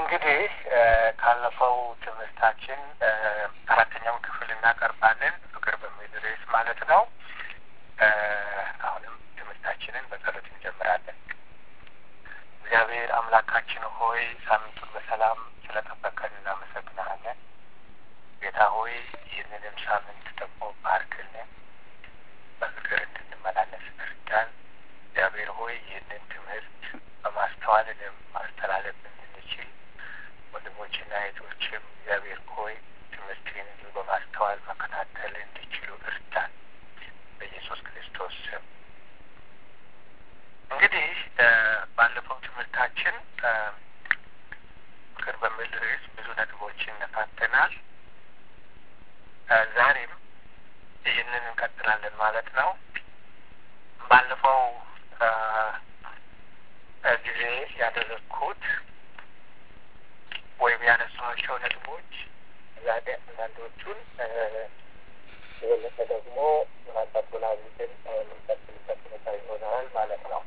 እንግዲህ ካለፈው ትምህርታችን አራተኛውን ክፍል እናቀርባለን። ፍቅር በሚል ርዕስ ማለት ነው። አሁንም ትምህርታችንን በጸሎት እንጀምራለን። እግዚአብሔር አምላካችን ሆይ ሳምንቱን በሰላም ስለጠበቀን እናመሰግናለን። ጌታ ሆይ ይህንንም ሳምንት ደግሞ ባርክልን፣ በፍቅር እንድንመላለስ እርዳን። እግዚአብሔር ሆይ ይህንን ትምህርት በማስተዋልንም ማስተላለፍ እንድንችል ወንድሞችና እህቶችም እግዚአብሔር ሆይ ትምህርትን እንዲሁ በማስተዋል መከታተል እንዲችሉ እርዳን በኢየሱስ ክርስቶስ ስም። እንግዲህ ባለፈው ትምህርታችን ፍቅር በሚል ርዕስ ብዙ ነጥቦችን ነካተናል። ዛሬም ይህንን እንቀጥላለን ማለት ነው። ባለፈው ጊዜ ያደረግኩት ወይም ያነሷቸው ነጥቦች ዛሬ አንዳንዶቹን የበለጠ ደግሞ ማጠቁላዊትን የምንቀጥልበት ሁኔታ ይሆናል ማለት ነው።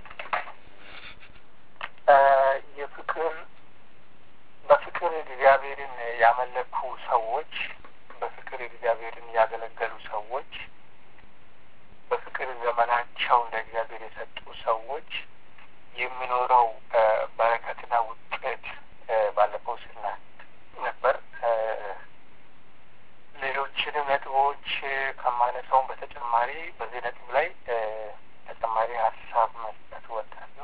የፍቅር በፍቅር እግዚአብሔርን ያመለኩ ሰዎች፣ በፍቅር እግዚአብሔርን ያገለገሉ ሰዎች፣ በፍቅር ዘመናቸው ለእግዚአብሔር የሰጡ ሰዎች የሚኖረው በረከትና ውጤት ባለፈው ስና ነበር። ሌሎችንም ነጥቦች ከማነሳውን በተጨማሪ በዚህ ነጥብ ላይ ተጨማሪ ሀሳብ መስጠት እወዳለሁ።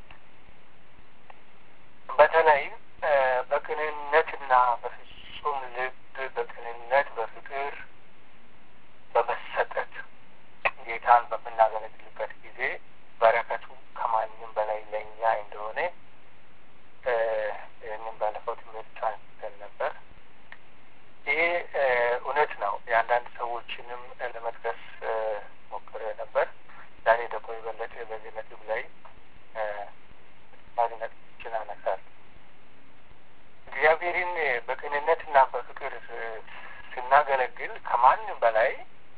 በተለይም በቅንነትና በፍጹም ልብ በቅንነት በፍቅር በመሰጠት ጌታን በምናገለግልበት ጊዜ በረከቱ ከማንም በላይ ለእኛ እንደሆነ ይህንን ባለፈው ትምህርት አንስተን ነበር። ይሄ እውነት ነው። የአንዳንድ ሰዎችንም ለመጥቀስ ሞክሬ ነበር። ዛሬ ደግሞ የበለጠ በዚህ ነጥብ ላይ ባሪ ነጥቦችን አነሳለሁ። እግዚአብሔርን በቅንነትና በፍቅር ስናገለግል ከማንም በላይ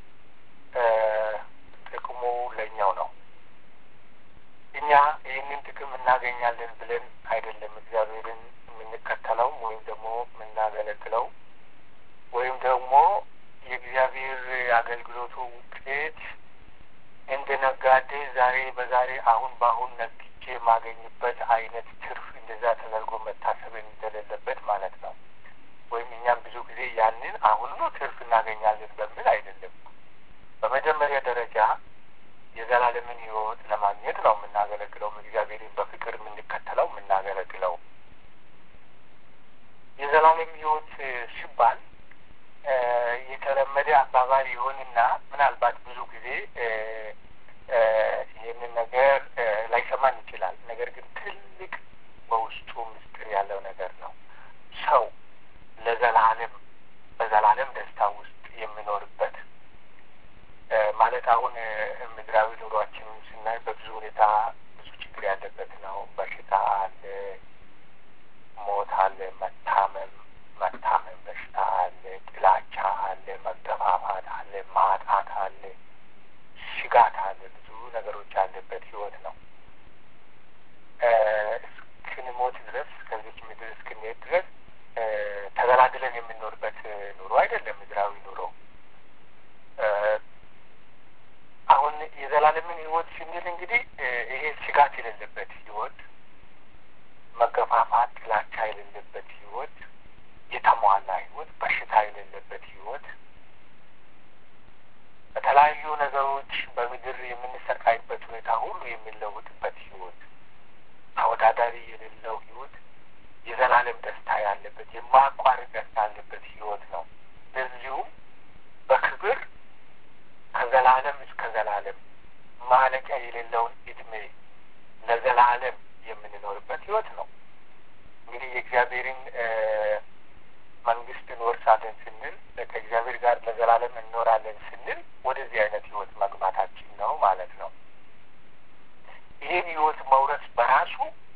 ጥቅሙ ለእኛው ነው። እኛ ይህንን ጥቅም እናገኛለን ብለን አይደለም እግዚአብሔርን የምንከተለው ወይም ደግሞ የምናገለግለው ወይም ደግሞ የእግዚአብሔር አገልግሎቱ ውጤት እንደ ነጋዴ ዛሬ በዛሬ አሁን በአሁን ነግጄ የማገኝበት አይነት ትርፍ እንደዛ ተደርጎ መታሰብ እንደሌለበት ማለት ነው። ወይም እኛም ብዙ ጊዜ ያንን አሁን ነው ትርፍ እናገኛለን በሚል አይደለም። በመጀመሪያ ደረጃ የዘላለምን ሕይወት ለማግኘት ነው የምናገለግለው። እግዚአብሔርን በፍቅር የምንከተለው የምናገለግለው የዘላለም ሕይወት ሲባል የተለመደ አባባል ይሆንና ምናልባት ብዙ ጊዜ ይህንን ነገር ላይሰማን ይችላል። ነገር ግን ትልቅ በውስጡ ምስጢር ያለው ነገር ነው። ሰው ለዘላለም በዘላለም ደስታ ውስጥ የሚኖርበት ማለት አሁን ምድራዊ ኑሯችንን ስናይ በብዙ ሁኔታ ብዙ ችግር ያለበት ነው። በሽታ አለ፣ ሞት አለ፣ መታመም መታመም በሽታ አለ፣ ጥላቻ አለ፣ መገፋፋት አለ፣ ማጣት አለ፣ ስጋት አለ፣ ብዙ ነገሮች ያለበት ህይወት ነው። እስክንሞት ድረስ ከዚች ምድር እስክንሄድ ድረስ ተገላግለን የምንኖርበት ኑሮ አይደለም ምድራዊ ኑሮ። አሁን የዘላለምን ህይወት ስንል እንግዲህ ይሄ ስጋት የሌለበት ህይወት፣ መገፋፋት፣ ጥላቻ የሌለበት ህይወት፣ የተሟላ ህይወት፣ በሽታ የሌለበት ህይወት፣ በተለያዩ ነገሮች በምድር የምንሰቃይበት ሁኔታ ሁሉ የሚለውጥበት ህይወት፣ ተወዳዳሪ የሌለው ህይወት፣ የዘላለም ደስታ ያለበት የማያቋርጥ ደስታ ያለበት ህይወት ነው። እንደዚሁም በክብር ከዘላለም እስከ ዘላለም ማለቂያ የሌለውን እድሜ ለዘላለም የምንኖርበት ህይወት ነው። እንግዲህ የእግዚአብሔርን መንግስት እንወርሳለን ስንል ከእግዚአብሔር ጋር ለዘላለም እንኖራለን ስንል ወደዚህ አይነት ህይወት መግባታችን ነው ማለት ነው። ይህን ህይወት መውረስ በራሱ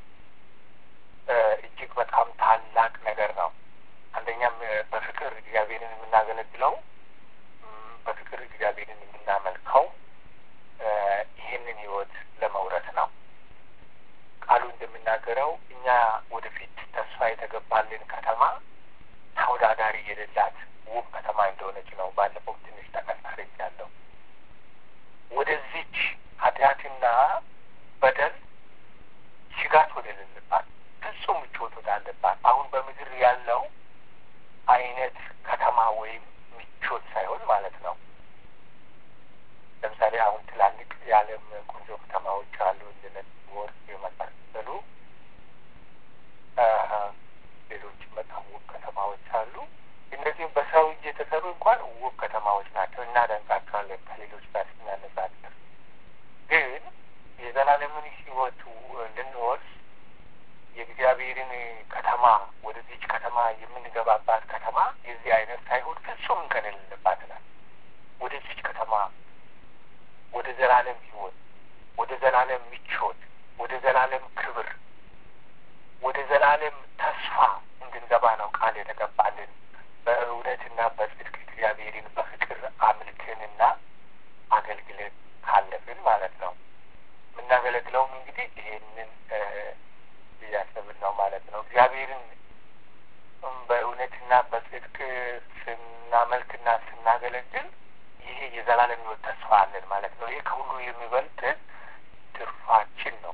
እጅግ በጣም ታላቅ ነገር ነው። አንደኛም በፍቅር እግዚአብሔርን የምናገለግለው በፍቅር እግዚአብሔርን የምናመልከው ይህንን ህይወት ለመውረስ ነው። ቃሉ እንደሚናገረው እኛ ወደፊት ተስፋ የተገባልን ከተማ ተወዳዳሪ የሌላት ውብ ከተማ እንደሆነች ነው ባለፈው ትንሽ ጠቀስ አድርጌያለሁ። ወደዚች ኃጢአትና በደል ስጋት ወደሌለባት ፍጹም ምቾት ወዳለባት አሁን በምድር ያለው አይነት ከተማ ወይም ምቾት ሳይሆን ማለት ነው። ለምሳሌ አሁን ትላልቅ የዓለም ቆንጆ ከተማዎች አሉ እንደነ ወርቅ የመሳሰሉ ሌሎች በጣም ውብ ከተማዎች አሉ። እነዚህም በሰው እጅ የተሰሩ እንኳን ውብ ከተማዎች ናቸው፣ እናደንቃቸዋለን ከሌሎች ጋር ስናነጻጽር። ግን የዘላለምን ሕይወቱ እንድንወርስ የእግዚአብሔርን ከተማ ወደዚች ከተማ የምንገባባት ከተማ የዚህ አይነት ሳይሆን ፍጹም እንከን የሌለባት ናት። ወደዚች ከተማ ወደ ዘላለም ሕይወት፣ ወደ ዘላለም ምቾት፣ ወደ ዘላለም ክብር፣ ወደ ዘላለም ተስፋ እንድንገባ ነው ቃል የተገባልን በእውነትና በጽድቅ እግዚአብሔርን በፍቅር አምልክንና አገልግለን ካለፍን ማለት ነው። የምናገለግለውም እንግዲህ ይሄንን እያሰብን ነው ማለት ነው። እግዚአብሔርን በእውነትና በጽድቅ ስናመልክና ስናገለግል ይሄ የዘላለም ሕይወት ተስፋ አለን ማለት ነው። ይሄ ከሁሉ የሚበልጥ ትርፋችን ነው።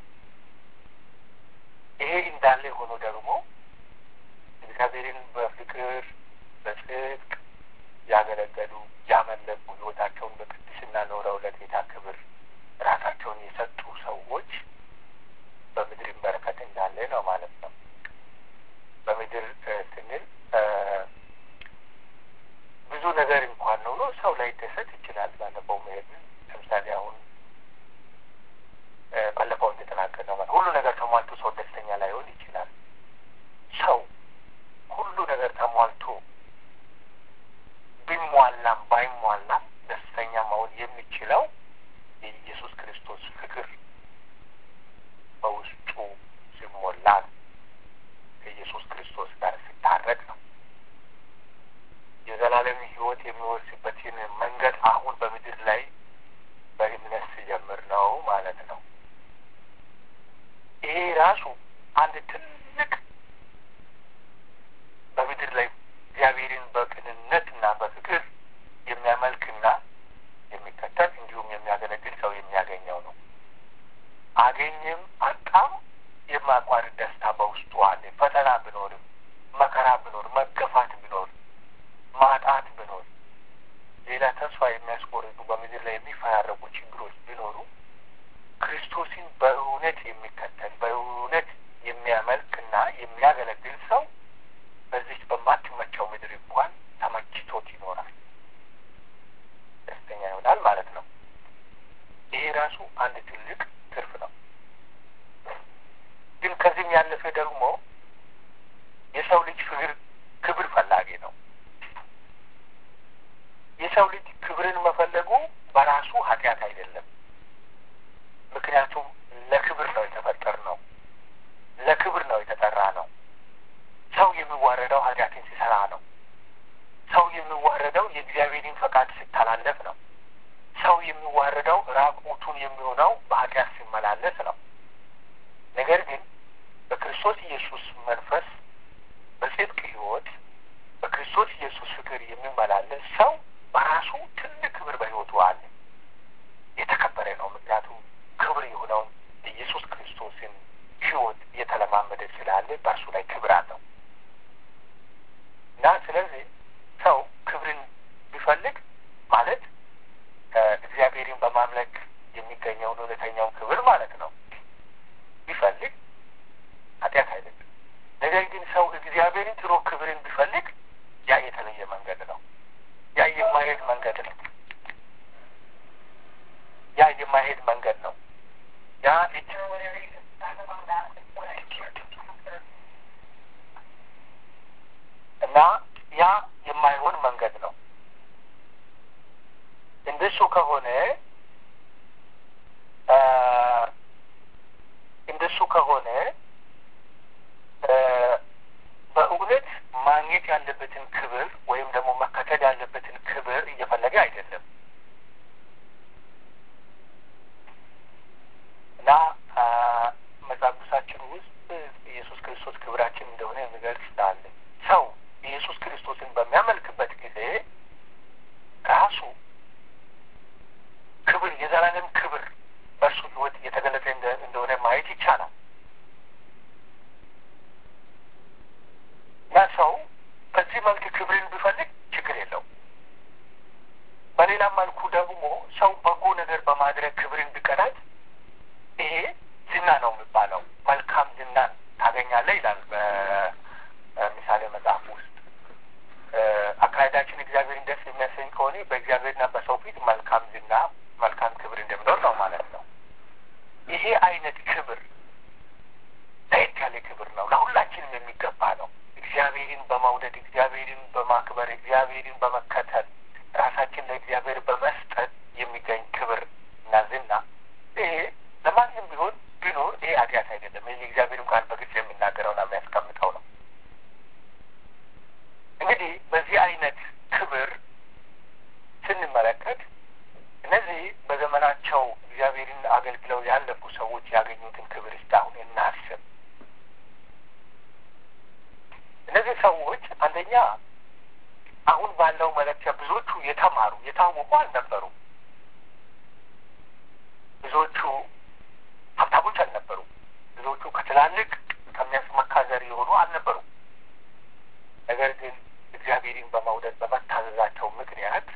ይሄ እንዳለ ሆኖ ደግሞ እግዚአብሔርን በፍቅር በጽድቅ ያገለገሉ ያመለኩ ሕይወታቸውን በቅድስና ኖረው ለጌታ ክብር ራሳቸውን የሰጡ ሰዎች በምድር በረከት እንዳለ ነው ማለት ነው። በምድር ስንል ብዙ ነገር እንኳን ኖሮ ሰው ላይ ደሰት ይችላል። ባለፈው መሄድ ለምሳሌ አሁን ባለፈው እንደተናገር ነው ሁሉ ነገር ተሟልቶ ሰው ደስተኛ ላይሆን ይችላል። ሰው ሁሉ ነገር ተሟልቶ ቢሟላም ባይሟላም ደስተኛ መሆን የሚችለው የኢየሱስ ክርስቶስ ፍቅር በውስጡ ሲሞላ ከኢየሱስ ክርስቶስ ጋር ሲታረቅ ነው። የዘላለም ሕይወት የሚወርስበትን መንገድ አሁን በምድር ላይ በእምነት ሲጀምር ነው ማለት ነው። ይሄ ራሱ አንድ ትልቅ በምድር ላይ እግዚአብሔርን በቅንነትና በፍቅር የሚያመልክና የሚከተል እንዲሁም የሚያገለግል ሰው የሚያገኘው ነው። አገኘም አጣም የማያቋርጥ ደስታ በውስጡ አለ። ፈተና ቢኖርም፣ መከራ ቢኖር፣ መገፋት ቢኖር፣ ማጣት ቢኖር፣ ሌላ ተስፋ የሚያስቆርጡ በምድር ላይ የሚፈራረቁ ችግሮች ቢኖሩ ክርስቶስን በእውነት የሚከተል በእውነት የሚያመልክና የሚያገለግል ሰው በዚች በማትመቸው ምድር እንኳን ተመችቶት ይኖራል፣ ደስተኛ ይሆናል ማለት ነው። ይሄ ራሱ አንድ ትልቅ ትርፍ ነው። ግን ከዚህም ያለፈ ደግሞ የሰው ልጅ ፍቅር ክብር ፈላጊ ነው። የሰው ልጅ ክብርን መፈለጉ በራሱ ኃጢአት አይደለም። ምክንያቱም ለክብር ነው የተፈጠር ነው። ለክብር ነው የተጠራ ነው። ሰው የሚዋረደው ኃጢአትን ሲሰራ ነው። ሰው የሚዋረደው የእግዚአብሔርን ፈቃድ ሲተላለፍ ነው። ሰው የሚዋረደው ራቁቱን የሚሆነው በኃጢአት ሲመላለስ ነው። ነገር ግን በክርስቶስ ኢየሱስ መንፈስ በጽድቅ ሕይወት በክርስቶስ ኢየሱስ ፍቅር የሚመላለስ ሰው በራሱ ትልቅ ክብር በሕይወቱ አለ። የተከበረ ነው። ምክንያቱም ክብር የሆነውን ኢየሱስ ክርስቶስን ሕይወት እየተለማመደ ስላለ በእርሱ ላይ ክብር አለው እና ስለዚህ ሰው ክብርን ቢፈልግ ማለት እግዚአብሔርን በማምለክ የሚገኘውን እውነተኛውን ክብር ማለት ነው ቢፈልግ ኃጢአት አይደለም። ነገር ግን ሰው እግዚአብሔርን ጥሮ ክብርን ቢፈልግ ያ የተለየ መንገድ ነው። ያ የማይሄድ መንገድ ነው። ያ የማይሄድ መንገድ ነው። ያ እና ያ የማይሆን መንገድ ነው። እንደሱ ከሆነ እንደሱ ከሆነ በእውነት ማግኘት ያለበትን ክብር ወይም ደግሞ መከተል ያለበትን ክብር እየፈለገ አይደለም እና መጽሐፍ ቅዱሳችን ውስጥ ኢየሱስ ክርስቶስ ክብራችን እንደሆነ ሰው በጎ ነገር በማድረግ ክብርን ቢቀዳጅ ይሄ ዝና ነው የሚባለው። መልካም ዝና ታገኛለህ ይላል በምሳሌ መጽሐፍ ውስጥ። አካሄዳችን እግዚአብሔርን ደስ የሚያሰኝ ከሆነ በእግዚአብሔርና በሰው ፊት መልካም ዝና፣ መልካም ክብር እንደሚኖር ነው ማለት ነው። ይሄ አይነት ክብር ለየት ያለ ክብር ነው። ለሁላችንም የሚገባ ነው። እግዚአብሔርን በመውደድ እግዚአብሔርን በማክበር እግዚአብሔርን በመከተል ራሳችን ለእግዚአብሔር በመስጠት የሚገኝ ክብር እና ዝና ይሄ ለማንም ቢሆን ቢኖር ይሄ ኃጢአት አይደለም። ይህ የእግዚአብሔርም ቃል በግልጽ የሚናገረውና የሚያስቀምጠው ነው። እንግዲህ በዚህ አይነት ክብር ስንመለከት እነዚህ በዘመናቸው እግዚአብሔርን አገልግለው ያለፉ ሰዎች ያገኙትን ክብር እስካሁን እናስብ። እነዚህ ሰዎች አንደኛ አሁን ባለው መለኪያ ብዙዎቹ የተማሩ የታወቁ አልነበሩ። ብዙዎቹ ሀብታሞች አልነበሩ። ብዙዎቹ ከትላልቅ ከሚያስመካ ዘር የሆኑ አልነበሩ። ነገር ግን እግዚአብሔርን በመውደድ በመታዘዛቸው ምክንያት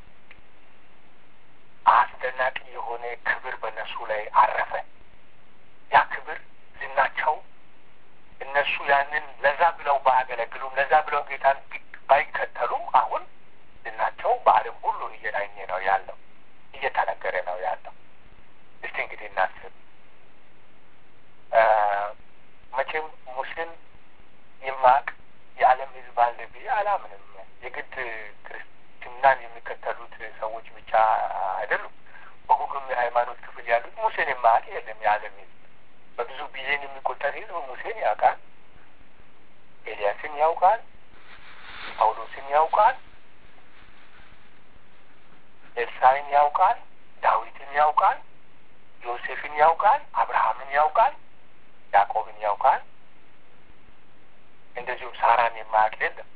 አስደናቂ የሆነ ክብር በእነሱ ላይ አረፈ። ያ ክብር ዝናቸው እነሱ ያንን ለዛ ብለው ባያገለግሉም ለዛ ብለው ጌታን ባይከተሉም አሁን ዝናቸው በዓለም ሁሉ እየዳኘ ነው ያለው፣ እየተነገረ ነው ያለው። እስቲ እንግዲህ እናስብ። መቼም ሙስሊም የማቅ የዓለም ሕዝብ አለ ብዬ አላምንም። የግድ ክርስትናን የሚከተሉት ሰዎች ብቻ አይደሉም። በሁሉም የሃይማኖት ክፍል ያሉት ሙሴን የማያውቅ የለም። የዓለም ሕዝብ በብዙ ቢሊዮን የሚቆጠር ሕዝብ ሙሴን ያውቃል፣ ኤልያስን ያውቃል፣ ጳውሎስን ያውቃል፣ ኤልሳዕን ያውቃል፣ ዳዊትን ያውቃል፣ ዮሴፍን ያውቃል፣ አብርሃምን ያውቃል፣ ያዕቆብን ያውቃል። እንደዚሁም ሳራን የማያውቅ የለም።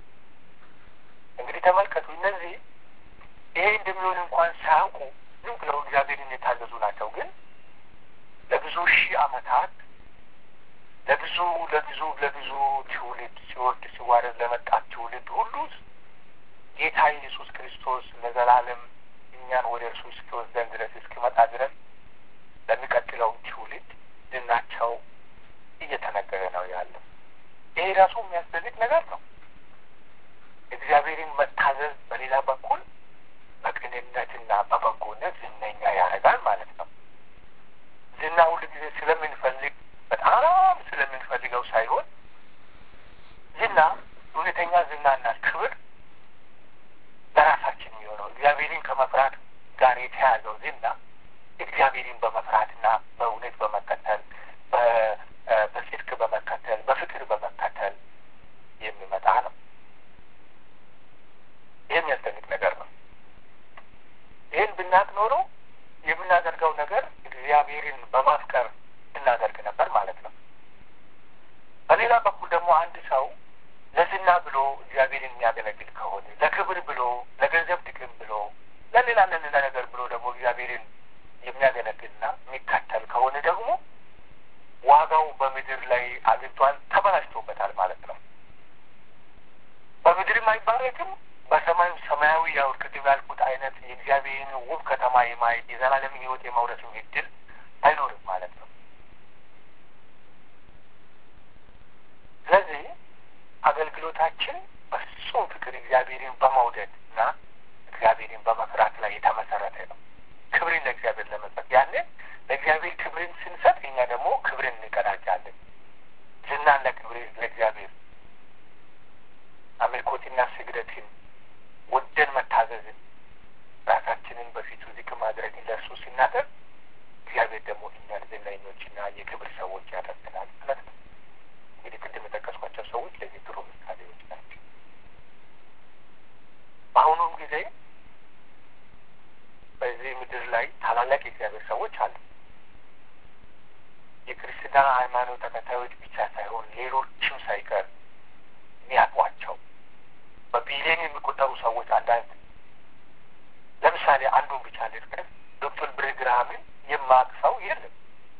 እንግዲህ ተመልከቱ፣ እነዚህ ይሄ እንደሚሆን እንኳን ሳያውቁ ዝም ብለው እግዚአብሔርን የታዘዙ ናቸው። ግን ለብዙ ሺህ ዓመታት ለብዙ ለብዙ ለብዙ ትውልድ ሲወርድ ሲዋረድ ለመጣት ትውልድ ሁሉ ጌታ ኢየሱስ ክርስቶስ ለዘላለም እኛን ወደ እርሱ እስኪወስደን ድረስ እስኪመጣ ድረስ ለሚቀጥለው ትውልድ ዝናቸው እየተነገረ ነው ያለው። ይሄ ራሱ የሚያስደንቅ ነገር ነው። እግዚአብሔርን መታዘዝ በሌላ በኩል በቅንነትና በበጎነት ዝነኛ ያደርጋል ማለት ነው። ዝና ሁል ጊዜ ስለምንፈልግ በጣም ስለምንፈልገው ሳይሆን ዝና እውነተኛ ዝናና ክብር ለራሳችን የሚሆነው እግዚአብሔርን ከመፍራት ጋር የተያዘው ዝና እግዚአብሔርን በመፍራትና በእውነት በመከተል በጽድቅ በመከተል በፍቅር በመከተል የሚመጣ ነው። ይህ የሚያስደንቅ ነገር ነው። ይህን ብናቅ ኖሮ የምናደርገው ነገር እግዚአብሔርን በማፍቀር እናደርግ ነበር ማለት ነው። በሌላ በኩል ደግሞ አንድ ሰው ለዝና ብሎ እግዚአብሔርን የሚያገለግል ከሆነ ለክብር ብሎ ለገንዘብ ጥቅም ብሎ ለሌላ ለሌላ ነገር ብሎ ደግሞ እግዚአብሔርን የሚያገለግልና የሚከተል ከሆነ ደግሞ ዋጋው በምድር ላይ አግኝቷል፣ ተበላሽቶበታል ማለት ነው። በምድርም አይባረክም፣ በሰማዩ ሰማያዊ ያው ቅድም ያልኩት አይነት የእግዚአብሔርን ውብ ከተማ የማየት የዘላለም ሕይወት የመውረሱ እድል አይኖርም ማለት ነው። ስለዚህ አገልግሎታችን በፍጹም ፍቅር እግዚአብሔርን በመውደድ እና እግዚአብሔርን በመፍራት ላይ የተመሰረተ ነው። ክብርን ለእግዚአብሔር ለመስጠት ያኔ ለእግዚአብሔር ክብርን ስንሰጥ እኛ ደግሞ ክብርን እንቀዳጃለን። ዝናን ለክብር ለእግዚአብሔር አምልኮትና ስግደትን ወደን መታዘዝን ራሳችንን በፊቱ ዝቅ ማድረግን ለእርሱ ሲናደርግ እግዚአብሔር ደግሞ እኛን ዝነኞችና የክብር ሰዎች ያደርገናል ማለት ነው። እንግዲህ ቅድም የጠቀስኳቸው ሰዎች ለዚህ ጥሩ ምሳሌዎች ናቸው። በአሁኑም ጊዜ በዚህ ምድር ላይ ታላላቅ የእግዚአብሔር ሰዎች አሉ። የክርስትና ሃይማኖት ተከታዮች ብቻ ሳይሆን ሌሎችም ሳይቀር የሚያውቋቸው በቢሊዮን የሚቆጠሩ ሰዎች አንዳንድ ለምሳሌ አንዱን ብቻ ልጥቀስ። ዶክተር ብሬግርሃምን የማያውቅ ሰው የለም።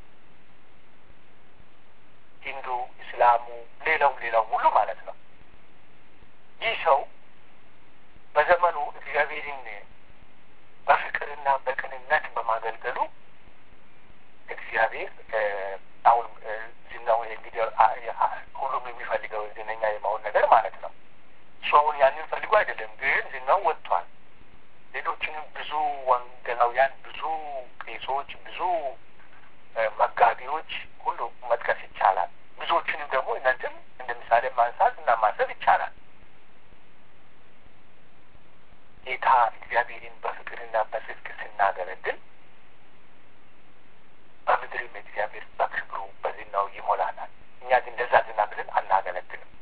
ሂንዱ፣ እስላሙ፣ ሌላውም ሌላውም ሁሉ ማለት ነው። ይህ ሰው በዘመኑ እግዚአብሔርን በፍቅርና በቅንነት በማገልገሉ እግዚአብሔር አሁን ዝናው እንግዲህ ሁሉም የሚፈልገው ዝነኛ የመሆን ነገር ማለት ነው። እሱ አሁን ያንን ፈልጎ አይደለም፣ ግን ዝናው ወጥቷል። ሌሎችንም ብዙ ወንጌላውያን፣ ብዙ ቄሶች፣ ብዙ መጋቢዎች ሁሉ መጥቀስ ይቻላል። ብዙዎችንም ደግሞ እናንተም እንደ ምሳሌ ማንሳት እና ማሰብ ይቻላል። ጌታ እግዚአብሔርን በፍቅርና በጽድቅ ስናገለግል በምድርም እግዚአብሔር በክብሩ በዝናው ይሞላናል። እኛ ግን እንደዛ ዝና ብለን አናገለግልም።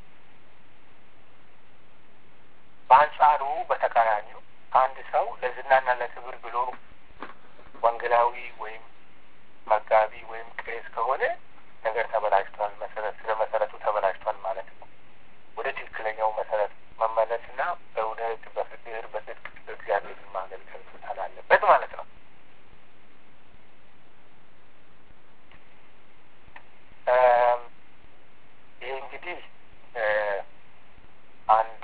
በአንጻሩ በተቃራኒው አንድ ሰው ለዝናና ለክብር ብሎ ወንጌላዊ ወይም መጋቢ ወይም ቄስ ከሆነ ነገር ተበላሽቷል። መሰረት ስለ መሰረቱ ተበላሽቷል ማለት ነው። ወደ ትክክለኛው መሰረት መመለስና በእውነት በፍቅር በጽድቅ እግዚአብሔርን ማገልገል መቻል አለበት ማለት ነው። ይህ እንግዲህ አንዱ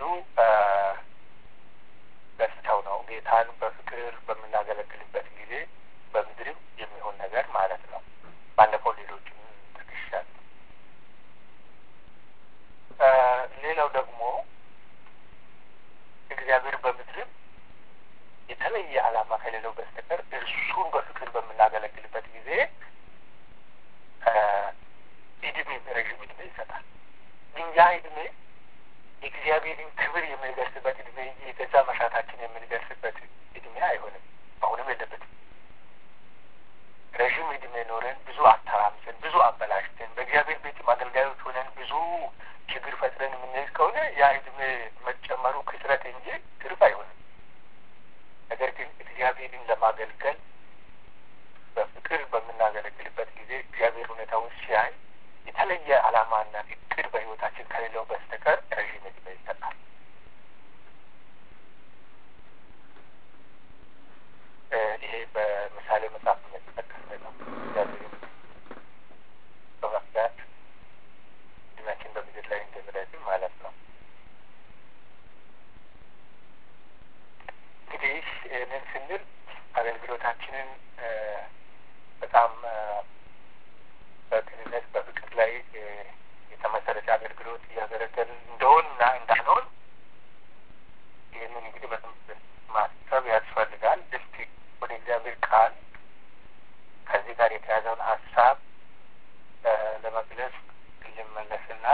ገጽታው ነው። ጌታን በፍቅር በምናገለግልበት ጊዜ በምድርም የሚሆን ነገር ማለት ነው። ባለፈው ሌሎችን ጠቅሻለሁ። ሌላው ደግሞ እግዚአብሔር በምድርም የተለየ ዓላማ ከሌለው በስተቀር እርሱን በፍቅር በምናገለግልበት ጊዜ እድሜ ረዥም እድሜ ይሰጣል። ግን ያ እድሜ የእግዚአብሔርን ክብር የምንገልጽበት እድሜ እንጂ የገዛ መሻታችን የምንገልጽበት እድሜ አይሆንም። አሁንም የለበትም። ረዥም እድሜ ኖረን ብዙ አተራምሰን ብዙ አበላሽተን በእግዚአብሔር ቤት አገልጋዮች ሆነን ብዙ ችግር ፈጥረን የምንሄድ ከሆነ ያ እድሜ መጨመሩ ክስረት እንጂ ትርፍ አይሆንም። ነገር ግን እግዚአብሔርን ለማገልገል በፍቅር በምናገለግልበት ጊዜ እግዚአብሔር ሁኔታውን ሲያይ የተለየ ዓላማና እቅድ በሕይወታችን ከሌለው በስተቀር ረዥም እድሜ ይሰጣል። ይሄ በምሳሌ መጽሐፍ የተጠቀሰ ነው። እግዚአብሔር በመፍዳት እድሜያችን በምድር ላይ እንደሚረዝም ማለት ነው። እንግዲህ ይህንን ስንል አገልግሎታችንን በጣም በቅንነት በፍቅር ላይ የተመሰረተ አገልግሎት እያገለገልን እንደሆንና እንዳንሆን ይህንን እንግዲህ በደንብ ማሰብ ያስፈልጋል። እስቲ ወደ እግዚአብሔር ቃል ከዚህ ጋር የተያዘውን ሀሳብ ለመግለጽ ልመለስና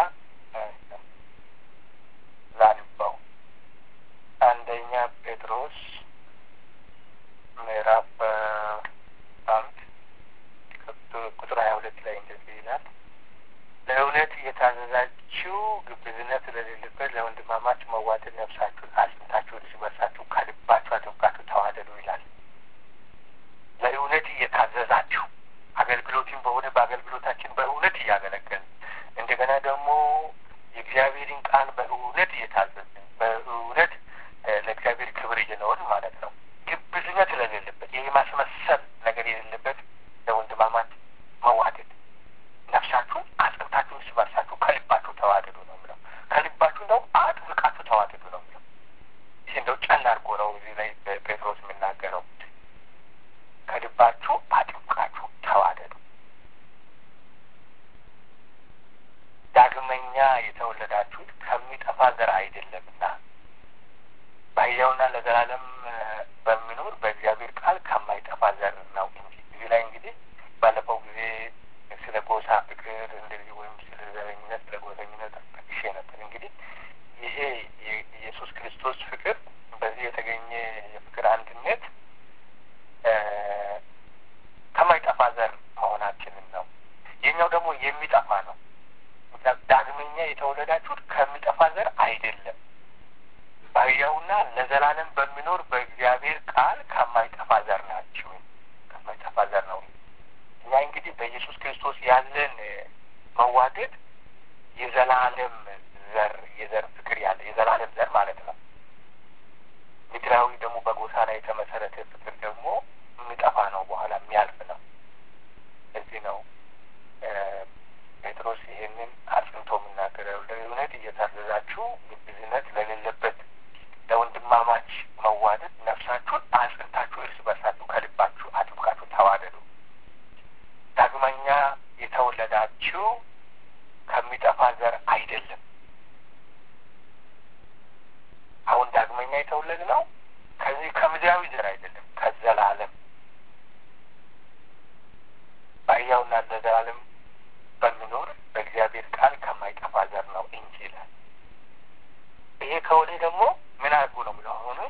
ላንባው። አንደኛ ጴጥሮስ ምዕራፍ አንድ ቁጥር ሀያ ሁለት ላይ እንደዚህ ይላል። ለእውነት እየታዘዛችሁ ግብዝነት ስለሌለበት ለወንድማማች መዋደድ ነፍሳችሁን አጽንታችሁ እርስ በርሳችሁ ከልባችሁ አጥብቃችሁ ተዋደዱ ይላል። ለእውነት እየታዘዛችሁ አገልግሎትን በሆነ በአገልግሎታችን በእውነት እያገለገልን እንደገና ደግሞ የእግዚአብሔርን ቃል በእውነት እየታዘዝን በእውነት ለእግዚአብሔር ክብር እየኖርን ማለት ነው። ግብዝነት ስለሌለበት ይህ ማስመሰል ነገር የሌለበት ለወንድማማች መዋደድ ነፍሳችሁን አጥብቃችሁ እርስ በርሳችሁ ከልባችሁ ተዋደዱ ነው የሚለው። ከልባችሁ እንደው አጥብቃችሁ ተዋደዱ ነው የሚለው። ይህ እንደው ጨን አድርጎ ነው እዚህ ላይ ጴጥሮስ የሚናገረው። ከልባችሁ አጥብቃችሁ ተዋደዱ። ዳግመኛ የተወለዳችሁት ከሚጠፋ ዘር አይደለምና በሕያውና ለዘላለም በሚኖር በእግዚአብሔር ቃል ከማይጠፋ ዘር ነው እንጂ። እዚህ ላይ እንግዲህ ባለፈው ጊዜ ስለ ጎሳ ፍቅር እንደዚህ ወይም ስለ ዘረኝነት፣ ስለ ጎሰኝነት ጠቅሼ ነበር። እንግዲህ ይሄ የኢየሱስ ክርስቶስ ፍቅር በዚህ የተገኘ የፍቅር አንድነት ከማይጠፋ ዘር መሆናችንን ነው። የኛው ደግሞ የሚጠፋ ነው። ዳግመኛ የተወለዳችሁት ከሚጠፋ ዘር አይደለም በሕያውና ለዘላለም በሚኖር በእግዚአብሔር ቃል ከማይጠፋ ዘር ናችሁ። ከማይጠፋ ዘር ነው። እኛ እንግዲህ በኢየሱስ ክርስቶስ ያለን መዋደድ የዘላለም ዘር የዘር ፍቅር ያለ የዘላለም ዘር ማለት ነው። ምድራዊ ደግሞ በጎሳ ላይ የተመሰረተ ፍቅር ደግሞ የሚጠፋ ነው፣ በኋላ የሚያልፍ ነው። እዚህ ነው ጴጥሮስ ይሄንን አጽንቶ የምናገረው ለእውነት እየታዘዛችሁ ግብዝነት ለሌለበት ለወንድማማች መዋደድ ነፍሳችሁን አጽንታችሁ እርስ የተወለድ ነው ከዚህ ከምድራዊ ዘር አይደለም፣ ከዘላለም በሕያውና ለዘላለም በሚኖር በእግዚአብሔር ቃል ከማይጠፋ ዘር ነው እንጂ ይላል። ይሄ ከሆነ ደግሞ ምን አድርጉ ነው ብለው አሁኑ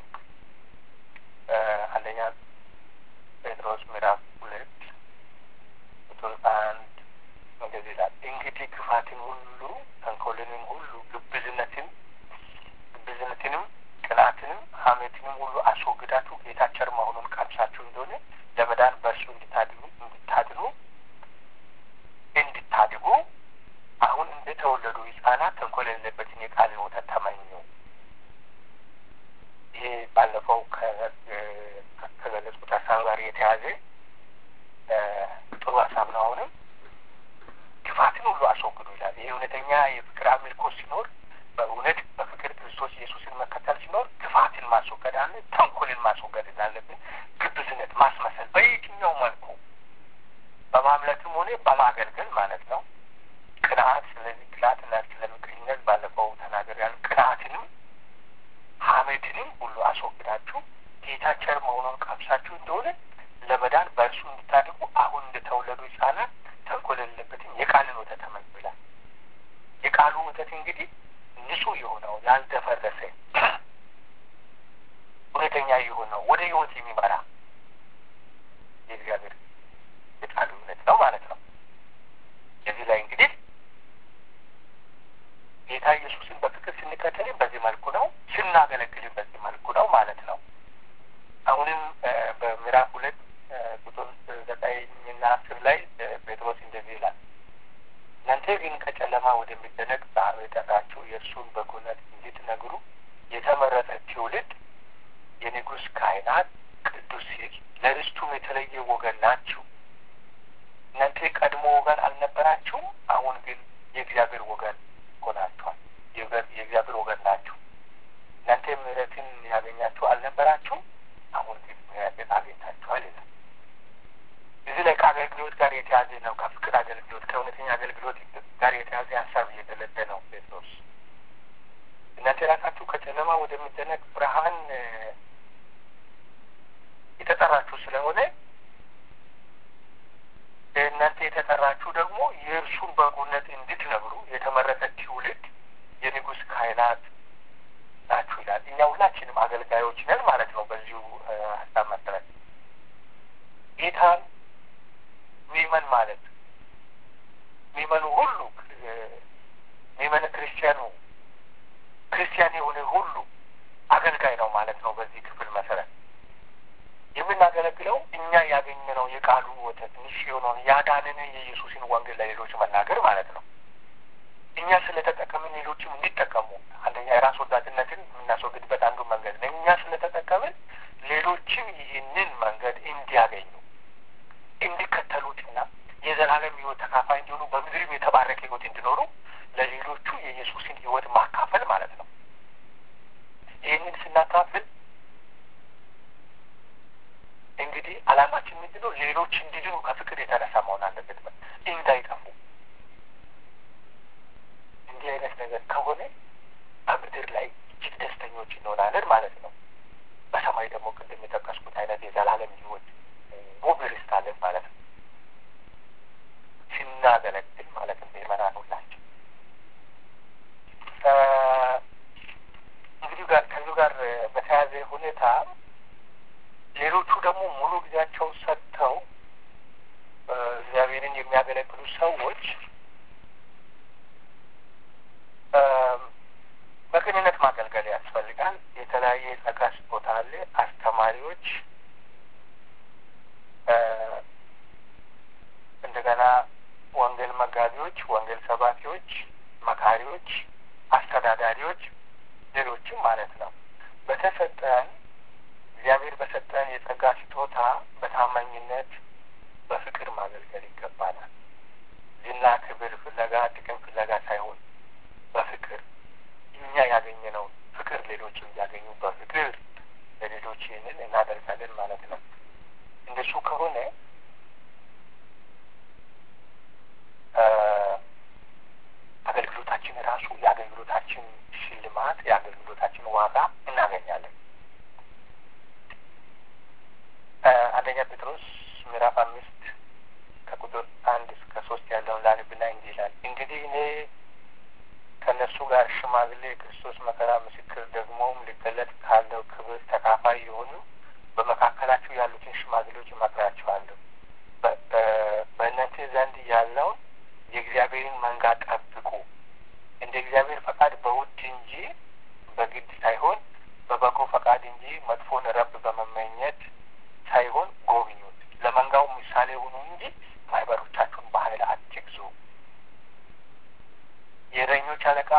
አንደኛ ጴጥሮስ ምዕራፍ ሁለት ቁጥር አንድ እንደዚህ ይላል። እንግዲህ ክፋትን ሁሉ ተንኮልንም ሁሉ ግብዝነትን ግብዝነትንም ቅናትንም ሐሜትንም ሁሉ አስወግዳችሁ ጌታ ቸር መሆኑን ቀምሳችሁ እንደሆነ ለመዳን በእርሱ እንድታድኑ እንድታድኑ እንድታድጉ አሁን እንደተወለዱ ሕጻናት ተንኮል የሌለበትን የቃልን ወተት ተመኙ። ይሄ ባለፈው ከገለጽኩት ሀሳብ ጋር የተያዘ ጥሩ ሀሳብ ነው። አሁንም ክፋትን ሁሉ አስወግዱ ይላል። ይህ እውነተኛ የፍቅር አምልኮ ሲኖር በእውነት በፍቅር ክርስቶስ ኢየሱስን መከተል ሲኖር ክፋትን ማስወገድ አለ፣ ተንኮልን ማስወገድ እንዳለብን፣ ግብዝነት ማስመሰል በየትኛው መልኩ በማምለክም ሆነ በማገልገል ማለት ነው። ቅንዓት፣ ስለዚህ ቅንዓትና ስለ ምቀኝነት ባለፈው ተናግሬያለሁ። ቅንዓትንም ሐሜትንም ሁሉ አስወግዳችሁ ጌታ ቸር መሆኑን ቀምሳችሁ እንደሆነ ለመዳን በእርሱ እንድታድጉ አሁን እንደተወለዱ ሕጻናት ተንኮል የሌለበትን የቃልን ወተት ተመኙ ይላል። የቃሉ ወተት እንግዲህ ንጹሕ የሆነው ያልደፈረሰ እውነተኛ የሆነው ወደ ሕይወት የሚመራ የእግዚአብሔር የቃሉ እውነት ነው ማለት ነው። እዚህ ላይ እንግዲህ ጌታ ኢየሱስን በፍቅር ስንከተልም በዚህ መልኩ ነው፣ ስናገለግልም በዚህ መልኩ ነው ማለት ነው። አሁንም በምዕራፍ ሁለት ቁጥር ዘጠኝና አስር ላይ ጴጥሮስ እንደዚህ ይላል እናንተ ግን ከጨለማ ወደሚደነቅ ብርሃኑ የጠራችሁ የእርሱን በጎነት እንድትነግሩ የተመረጠ ትውልድ፣ የንጉሥ ካህናት፣ ቅዱስ ሕዝብ፣ ለርስቱም የተለየ ወገን ናችሁ። እናንተ ቀድሞ ወገን አልነበራችሁም፣ አሁን ግን የእግዚአብሔር ወገን ሆናችኋል። የእግዚአብሔር ወገን ናችሁ። እናንተ ምሕረትን ያገኛችሁ አልነበራችሁም፣ አሁን ግን ምሕረትን አግኝታችኋል ይላል። እዚህ ላይ ከአገልግሎት ጋር የተያዘ ነው። ከፍቅር አገልግሎት ከእውነተኛ አገልግሎት ጋር የተያዘ ሀሳብ እየገለጠ ነው ጴጥሮስ። እናንተ ራሳችሁ ከጨለማ ወደሚደነቅ ብርሃን የተጠራችሁ ስለሆነ እናንተ የተጠራችሁ ደግሞ የእርሱን በጎነት እንድትነግሩ የተመረጠ ትውልድ፣ የንጉሥ ካህናት ናችሁ ይላል። እኛ ሁላችንም አገልጋዮች ነን ማለት ነው። በዚሁ ሀሳብ መሰረት ጌታን ሚመን ማለት ሚመኑ ሁሉ ሚመን ክርስቲያኑ ክርስቲያን የሆነ ሁሉ አገልጋይ ነው ማለት ነው። በዚህ ክፍል መሰረት የምናገለግለው እኛ ያገኘነው የቃሉ ወተት ንሽ የሆነውን ያዳንን የኢየሱስን ወንጌል ለሌሎች መናገር ማለት ነው። እኛ ስለተጠቀምን ሌሎችም እንዲጠቀሙ አንደኛ የራስ ወዳድነትን የምናስወግድበት አንዱ መንገድ ነው። እኛ ስለተጠቀምን ሌሎችም ይህንን መንገድ እንዲያገኙ እንዲከተሉትና የዘላለም ሕይወት ተካፋይ እንዲሆኑ በምድርም የተባረከ ሕይወት እንዲኖሩ ለሌሎቹ የኢየሱስን ሕይወት ማካፈል ማለት ነው። ይህንን ስናካፍል እንግዲህ ዓላማችን ምንድን ነው? ሌሎች እንዲድኑ ከፍቅር የተነሳ መሆን አለበት፣ እንዳይጠፉ። እንዲህ አይነት ነገር ከሆነ በምድር ላይ እጅግ ደስተኞች እንሆናለን ማለት ነው። በሰማይ ደግሞ ቅድም የጠቀስኩት አይነት የዘላለም ሕይወት ውብ ርስት አለን ማለት ነው። ስናገለግል ማለት ነው። ምእመናን ሁላችን እንግዲህ ጋር ከዚሁ ጋር በተያያዘ ሁኔታ ሌሎቹ ደግሞ ሙሉ ጊዜያቸው ሰጥተው እግዚአብሔርን የሚያገለግሉ ሰዎች በቅንነት ማገልገል ያስፈልጋል። የተለያየ የጸጋ ስጦታ አለ። አስተማሪዎች፣ እንደገና ወንጌል መጋቢዎች፣ ወንጌል ሰባኪዎች፣ መካሪዎች፣ አስተዳዳሪዎች፣ ሌሎችም ማለት ነው በተሰጠን እግዚአብሔር በሰጠን የጸጋ ስጦታ በታማኝነት በፍቅር ማገልገል ይገባናል። ዝና፣ ክብር ፍለጋ፣ ጥቅም ፍለጋ ሳይሆን በፍቅር እኛ ያገኘነው ፍቅር ሌሎች እንዲያገኙ በፍቅር ለሌሎች ይህንን እናደርጋለን ማለት ነው። እንደሱ ከሆነ አገልግሎታችን ራሱ የአገልግሎታችን ሽልማት የአገልግሎታችን ዋጋ እናገኛለን። ሽማግሌ የክርስቶስ መከራ ምስክር ደግሞም ሊገለጥ ካለው ክብር ተካፋይ የሆኑ በመካከላችሁ ያሉትን ሽማግሌዎች እመክራችኋለሁ። በእናንተ ዘንድ ያለውን የእግዚአብሔርን መንጋ ጠብቁ፣ እንደ እግዚአብሔር ፈቃድ በውድ እንጂ በግድ ሳይሆን በበጎ ፈቃድ እንጂ መጥፎን ረብ በመመኘት ሳይሆን ጎብኙት። ለመንጋው ምሳሌ ሁኑ እንጂ ማህበሮቻችሁን በኃይል አትግዙ። የእረኞች አለቃ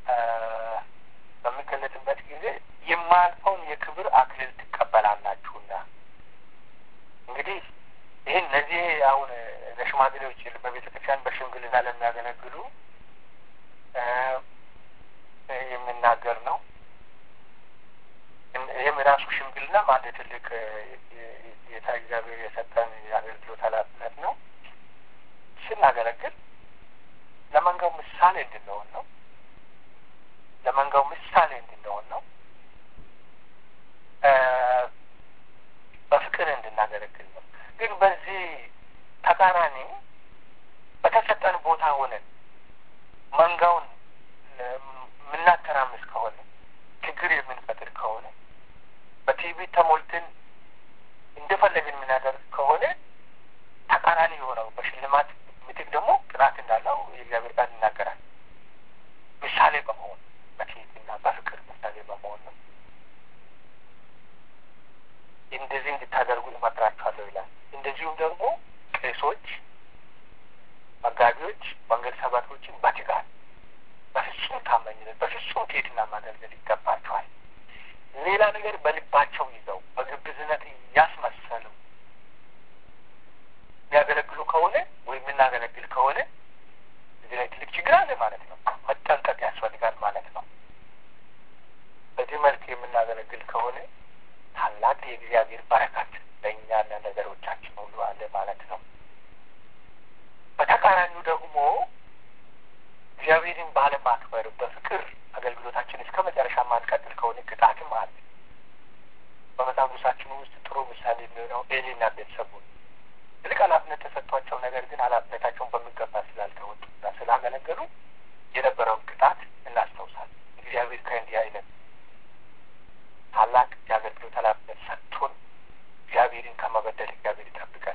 በሚገለጥበት ጊዜ የማያልፈውን የክብር አክሊል ትቀበላላችሁና። እንግዲህ ይህን እነዚህ አሁን ለሽማግሌዎች በቤተ ክርስቲያን በሽምግልና ለሚያገለግሉ የሚናገር ነው። ይህም የራሱ ሽምግልና አንድ ትልቅ ጌታ እግዚአብሔር የሰጠን የአገልግሎት ኃላፊነት ነው። ስናገለግል ለመንጋው ምሳሌ እንድንሆን ነው። ለመንጋው ምሳሌ እንድንሆን ነው። በፍቅር እንድናገለግል ነው። ግን በዚህ ተቃራኒ በተሰጠን ቦታ ሆነን መንጋውን የምናተራምስ ከሆነ ችግር የምንፈጥር ከሆነ በቲቪት ተሞልተን እንደፈለግን የምናደርግ ከሆነ ተቃራኒ የሆነው በሽልማት ምትክ ደግሞ ቅጣት እንዳለው የእግዚአብሔር ቃል ይናገራል። ምሳሌ በመሆን በትህትና በፍቅር ምሳሌ በመሆን ነው። እንደዚህ እንድታደርጉ እመክራችኋለሁ ይላል። እንደዚሁም ደግሞ ቄሶች፣ መጋቢዎች፣ ወንጌል ሰባኪዎችን በትጋት በፍጹም ታማኝነት በፍጹም ትህትና ማገልገል ይገባቸዋል። ሌላ ነገር በልባቸው ይዘው በግብዝነት እያስመሰሉ የሚያገለግሉ ከሆነ ወይም የምናገለግል ከሆነ እዚህ ላይ ትልቅ ችግር አለ ማለት ነው። መጠንቀቅ ያስፈልጋል ማለት ነው። በዚህ መልክ የምናገለግል ከሆነ ታላቅ የእግዚአብሔር በረከት ለእኛና ነገሮቻችን ሁሉ አለ ማለት ነው። በተቃራኒው ደግሞ እግዚአብሔርን ባለማክበር በፍቅር አገልግሎታችን እስከ መጨረሻ ማንቀጥል ከሆነ ቅጣትም አለ። በመጽሐፍ ቅዱሳችን ውስጥ ጥሩ ምሳሌ የሚሆነው ኤሊና ቤተሰቡ ትልቅ ኃላፊነት ተሰጥቷቸው ነገር ግን ኃላፊነታቸውን በሚገባ ስላልተወጡና ስላገለገሉ የነበረውን ቅጣት እናስታውሳለን። እግዚአብሔር ከእንዲህ አይነት ታላቅ የአገልግሎት ኃላፊነት ሰጥቶን እግዚአብሔርን ከመበደል እግዚአብሔር ይጠብቀን።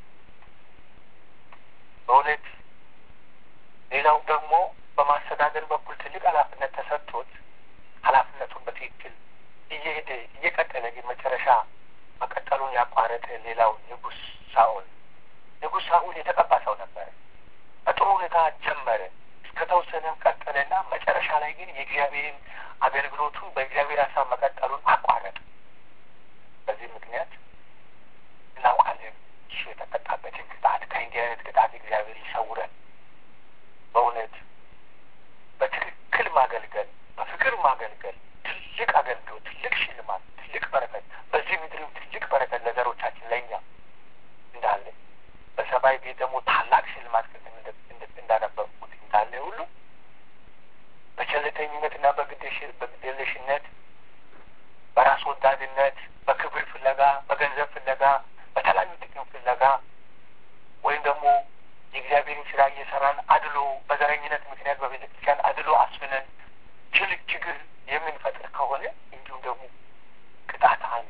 በእውነት ሌላው ደግሞ በማስተዳደር በኩል ትልቅ ኃላፊነት ተሰጥቶት ኃላፊነቱን በትክክል እየሄደ እየቀጠለ ግን መጨረሻ መቀጠሉን ያቋረጠ ሌላው ንጉሥ ሳኦል ንጉሥ ሳኦል የተቀባ ሰው ነበረ። በጥሩ ሁኔታ ጀመረ፣ እስከተወሰነም ቀጠለና መጨረሻ ላይ ግን የእግዚአብሔርን አገልግሎቱን በእግዚአብሔር ሀሳብ መቀጠሉን አቋረጠ። በዚህ ምክንያት እናውቃለን እሱ የተቀጣበትን ቅጣት። ከእንዲህ አይነት ቅጣት እግዚአብሔር ይሰውረን። በእውነት በትክክል ማገልገል፣ በፍቅር ማገልገል ትልቅ አገልግሎት፣ ትልቅ ሽልማት፣ ትልቅ በረከት በዚህ ምድርም ትልቅ በረከት ለዘሮቻችን ለእኛ እንዳለ በሰማይ ቤት ደግሞ ታላቅ ሽልማት ቅድም እንዳነበብኩት እንዳለ ሁሉ በቸልተኝነትና በግዴለሽነት በራስ ወዳድነት በክብር ፍለጋ በገንዘብ ፍለጋ በተለያዩ ጥቅም ፍለጋ ወይም ደግሞ የእግዚአብሔርን ስራ እየሰራን አድሎ በዘረኝነት ምክንያት በቤተ ክርስቲያን አድሎ አስፍነን ትልቅ ችግር የምንፈጥር ከሆነ እንዲሁም ደግሞ ቅጣት አለ።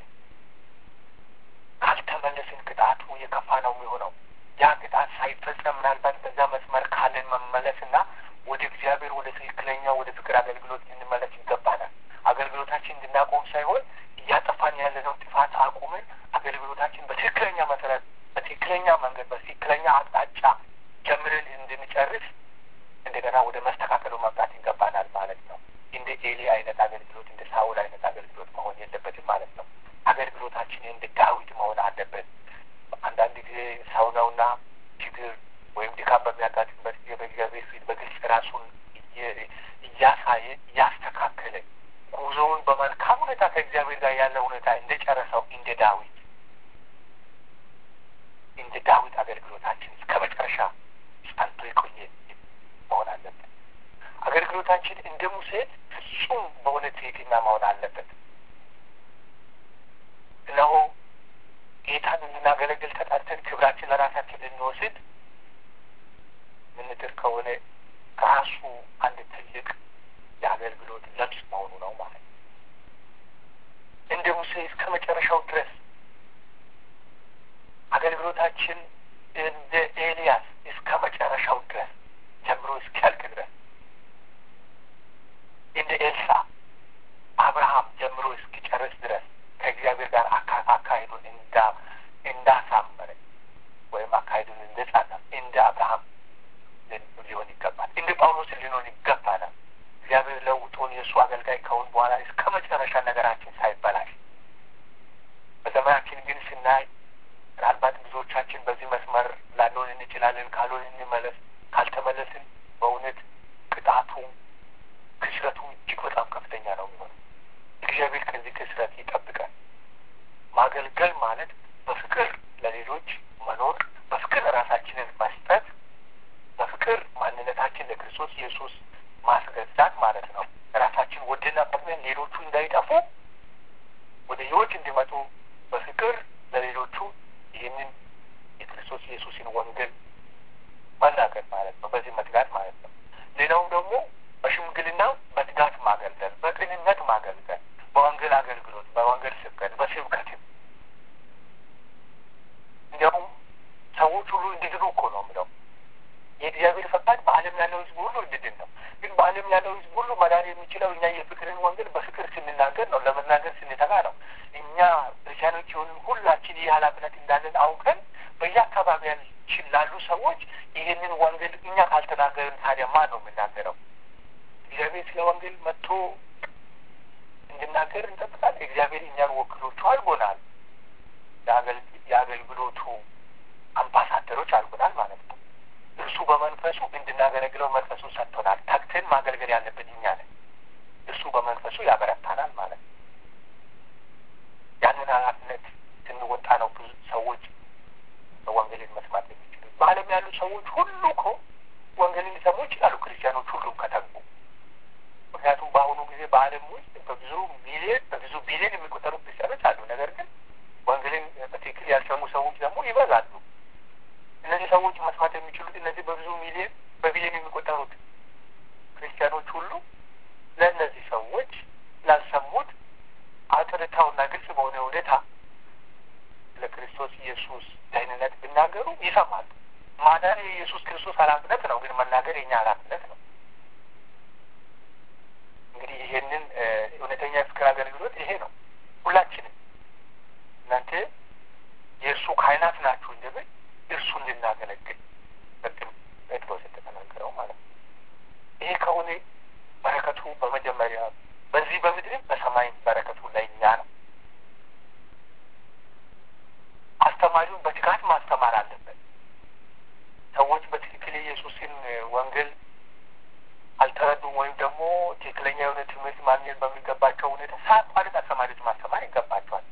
ካልተመለስን ቅጣቱ የከፋ ነው የሚሆነው። ያ ቅጣት ሳይፈጸም ምናልባት በዛ መስመር ካለን መመለስና ወደ እግዚአብሔር ወደ ትክክለኛው ወደ ፍቅር አገልግሎት እንመለስ ይገባናል። አገልግሎታችን እንድናቆም ሳይሆን እያጠፋን ያለነው ጥፋት አቁመን አገልግሎታችን በትክክለኛ መሰረት፣ በትክክለኛ መንገድ፣ በትክክለኛ አቅጣጫ ጀምረን እንድንጨርስ እንደገና ወደ መስተካከሉ መምጣት ይገባናል ማለት ነው። እንደ ኤሊ አይነት አገልግሎት እንደ ሳውል አይነት አገልግሎት መሆን የለበትም ማለት ነው። አገልግሎታችን እንደ ዳዊት መሆን አለበት። አንዳንድ ጊዜ ሰው ነውና ችግር ወይም ድካም በሚያጋጥምበት ጊዜ በእግዚአብሔር ፊት በግልጽ ራሱን እያሳየ እያስተካከለ ጉዞውን በመልካም ሁኔታ ከእግዚአብሔር ጋር ያለ ሁኔታ እንደ ጨረሰው እንደ ዳዊት እንደ ዳዊት አገልግሎታችን እስከ መጨረሻ ጸንቶ የቆየ መሆን አለበት። አገልግሎታችን እንደ ሙሴ ፍጹም በሆነ ትህትና መሆን አለበት። እነሆ ጌታን እንድናገለግል ተጠርተን ክብራችን ለራሳችን ልንወስድ ምንጥር ከሆነ ከራሱ አንድ ትልቅ የአገልግሎት ለብስ መሆኑ ነው ማለት ነው። እንደ ሙሴ እስከ መጨረሻው ድረስ አገልግሎታችን እንደ ኤልያስ እስከ መጨረሻው ድረስ ጀምሮ እስኪያልቅ ድረስ እንደ ኤልሳ አብርሃም ጀምሮ እስኪጨርስ ድረስ ከእግዚአብሔር ጋር አካሄዱን እንዳ እንዳሳመረ ወይም አካሄዱን እንደጻፈ እንደ አብርሃም ሊሆን ይገባል። እንደ ጳውሎስ ሊሆን ይገባናል። እግዚአብሔር ለውጦን የእሱ አገልጋይ ከሆን በኋላ እስከ መጨረሻ ነገራችን ሳይበላሽ በዘመናችን ግን ስናይ ምናልባት ብዙዎቻችን በዚህ መስመር ላንሆን እንችላለን። ካልሆን እንመለስ። ካልተመለስን በእውነት ቅጣቱ ክስረቱ እጅግ በጣም ከፍተኛ ነው የሚሆነው። እግዚአብሔር ከዚህ ክስረት ይጠብቃል። ማገልገል ማለት በፍቅር ለሌሎች መኖር፣ በፍቅር ራሳችንን መስጠት፣ በፍቅር ማንነታችን ለክርስቶስ ኢየሱስ ማስገዛት ማለት ነው። ራሳችን ወደና ፈቅደን ሌሎቹ እንዳይጠፉ ወደ ሕይወት እንዲመጡ በፍቅር ለሌሎቹ ይህንን የክርስቶስ ኢየሱስን ወንጌል መናገር ማለት ነው። በዚህ መትጋት ማለት ነው። ሌላውም ደግሞ በሽምግልና በትጋት ማገልገል፣ በቅንነት ማገልገል፣ በወንጌል አገልግሎት፣ በወንጌል ስብከት፣ በስብከትም እንዲያውም ሰዎች ሁሉ እንዲድኑ እኮ ነው የምለው። የእግዚአብሔር ፈቃድ በዓለም ያለው ሕዝብ ሁሉ እንድድን ነው። ግን በዓለም ያለው ሕዝብ ሁሉ መዳን የሚችለው እኛ የፍቅርን ወንጌል በፍቅር ስንናገር ነው፣ ለመናገር ስንተጋ ነው። እኛ ክርስቲያኖች የሆንን ሁላችን ይህ ኃላፊነት እንዳለን አውቀን በየአካባቢያችን ላሉ ሰዎች ይህንን ወንጌል እኛ ካልተናገርን ታዲያ ማን ነው የምናገረው? እግዚአብሔር ስለ ወንጌል መጥቶ እንድናገር እንጠብቃለን። እግዚአብሔር እኛን ወክሎቹ አድርጎናል። የአገልግሎቱ አምባሳደሮች አድርጎናል ማለት ነው። እርሱ በመንፈሱ እንድናገለግለው መንፈሱ ሰጥቶናል። ተግተን ማገልገል ያለብን እኛ ነን። እርሱ በመንፈሱ ያበረታናል ማለት ነው። ያንን ኃላፊነት ስንወጣ ነው ብዙ ሰዎች ወንጌልን መስማት የሚችሉት። በዓለም ያሉ ሰዎች ሁሉ እኮ ወንጌልን ሊሰሙ ይችላሉ፣ ክርስቲያኖች ሁሉም ከተጉ። ምክንያቱም በአሁኑ ጊዜ በዓለም ውስጥ በብዙ ሚሊዮን በብዙ ቢሊዮን የሚቆጠሩ ክርስቲያኖች አሉ። ነገር ግን ወንጌልን በትክክል ያልሰሙ ሰዎች ደግሞ ይበዛሉ። እነዚህ ሰዎች መስማት የሚችሉት እነዚህ በብዙ ሚሊዮን በቢሊዮን የሚቆጠሩት ክርስቲያኖች ሁሉ ለእነዚህ ሰዎች ላልሰሙት አጥርታውና ግልጽ በሆነ ሁኔታ ለክርስቶስ ኢየሱስ ደህንነት ቢናገሩ ይሰማሉ። ማዳን የኢየሱስ ክርስቶስ ኃላፊነት ነው፣ ግን መናገር የኛ ኃላፊነት ነው። እንግዲህ ይሄንን እውነተኛ የፍቅር አገልግሎት ይሄ ነው። ሁላችንም እናንተ የእርሱ ካህናት ናችሁ እንደምን እርሱ እንድናገለግል ቅድም ጴጥሮስ እንደተናገረው ማለት ነው። ይሄ ከሆነ በረከቱ በመጀመሪያ በዚህ በምድርም በሰማይም በረከቱ ለእኛ ነው። አስተማሪውን በትጋት ማስተማር አለበት። ሰዎች በትክክል የኢየሱስን ወንጌል አልተረዱም ወይም ደግሞ ትክክለኛ የሆነ ትምህርት ማግኘት በሚገባቸው ሁኔታ ሳያቋርጥ አስተማሪዎች ማስተማር ይገባቸዋል።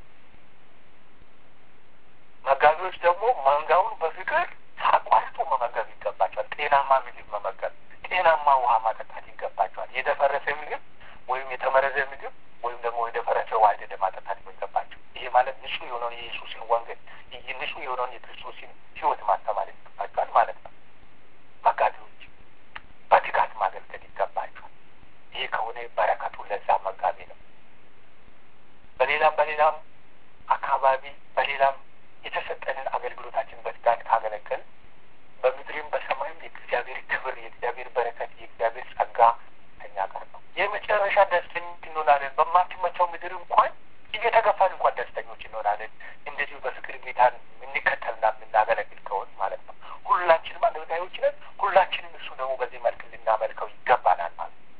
መጋቢዎች ደግሞ መንጋውን በፍቅር ሳያቋርጡ መመገብ ይገባቸዋል። ጤናማ ምግብ መመገብ፣ ጤናማ ውሃ ማጠጣት ይገባቸዋል። የደፈረሰ ምግብ ወይም የተመረዘ ምግብ ወይም ደግሞ የደፈረሰ ውሃ አይደለም ማጠጣት የሚገባቸው። ይሄ ማለት ንጹህ የሆነውን የኢየሱስን ወንጌል ንጹህ የሆነውን የክርስቶስን ሕይወት ማስተማር ይገባቸዋል ማለት ነው። መጋቢዎች በትጋት ማገልገል ይገባቸዋል። ይሄ ከሆነ በረከቱ ለዛ መጋቢ ነው። በሌላም በሌላም አካባቢ በሌላም የተሰጠንን አገልግሎታችን በትጋት ካገለገል በምድርም በሰማይም የእግዚአብሔር ክብር፣ የእግዚአብሔር በረከት፣ የእግዚአብሔር ጸጋ ከኛ ጋር ነው። የመጨረሻ ደስተኞች እንሆናለን። በማትመቸው ምድር እንኳን እየተገፋን እንኳን ደስተኞች እንሆናለን። እንደዚሁ በፍቅር ጌታን የምንከተልና የምናገለግል ከሆን ማለት ነው። ሁላችንም አገልጋዮች ነን። ሁላችንም እሱ ደግሞ በዚህ መልክ ልናመልከው ይገባናል ማለት ነው።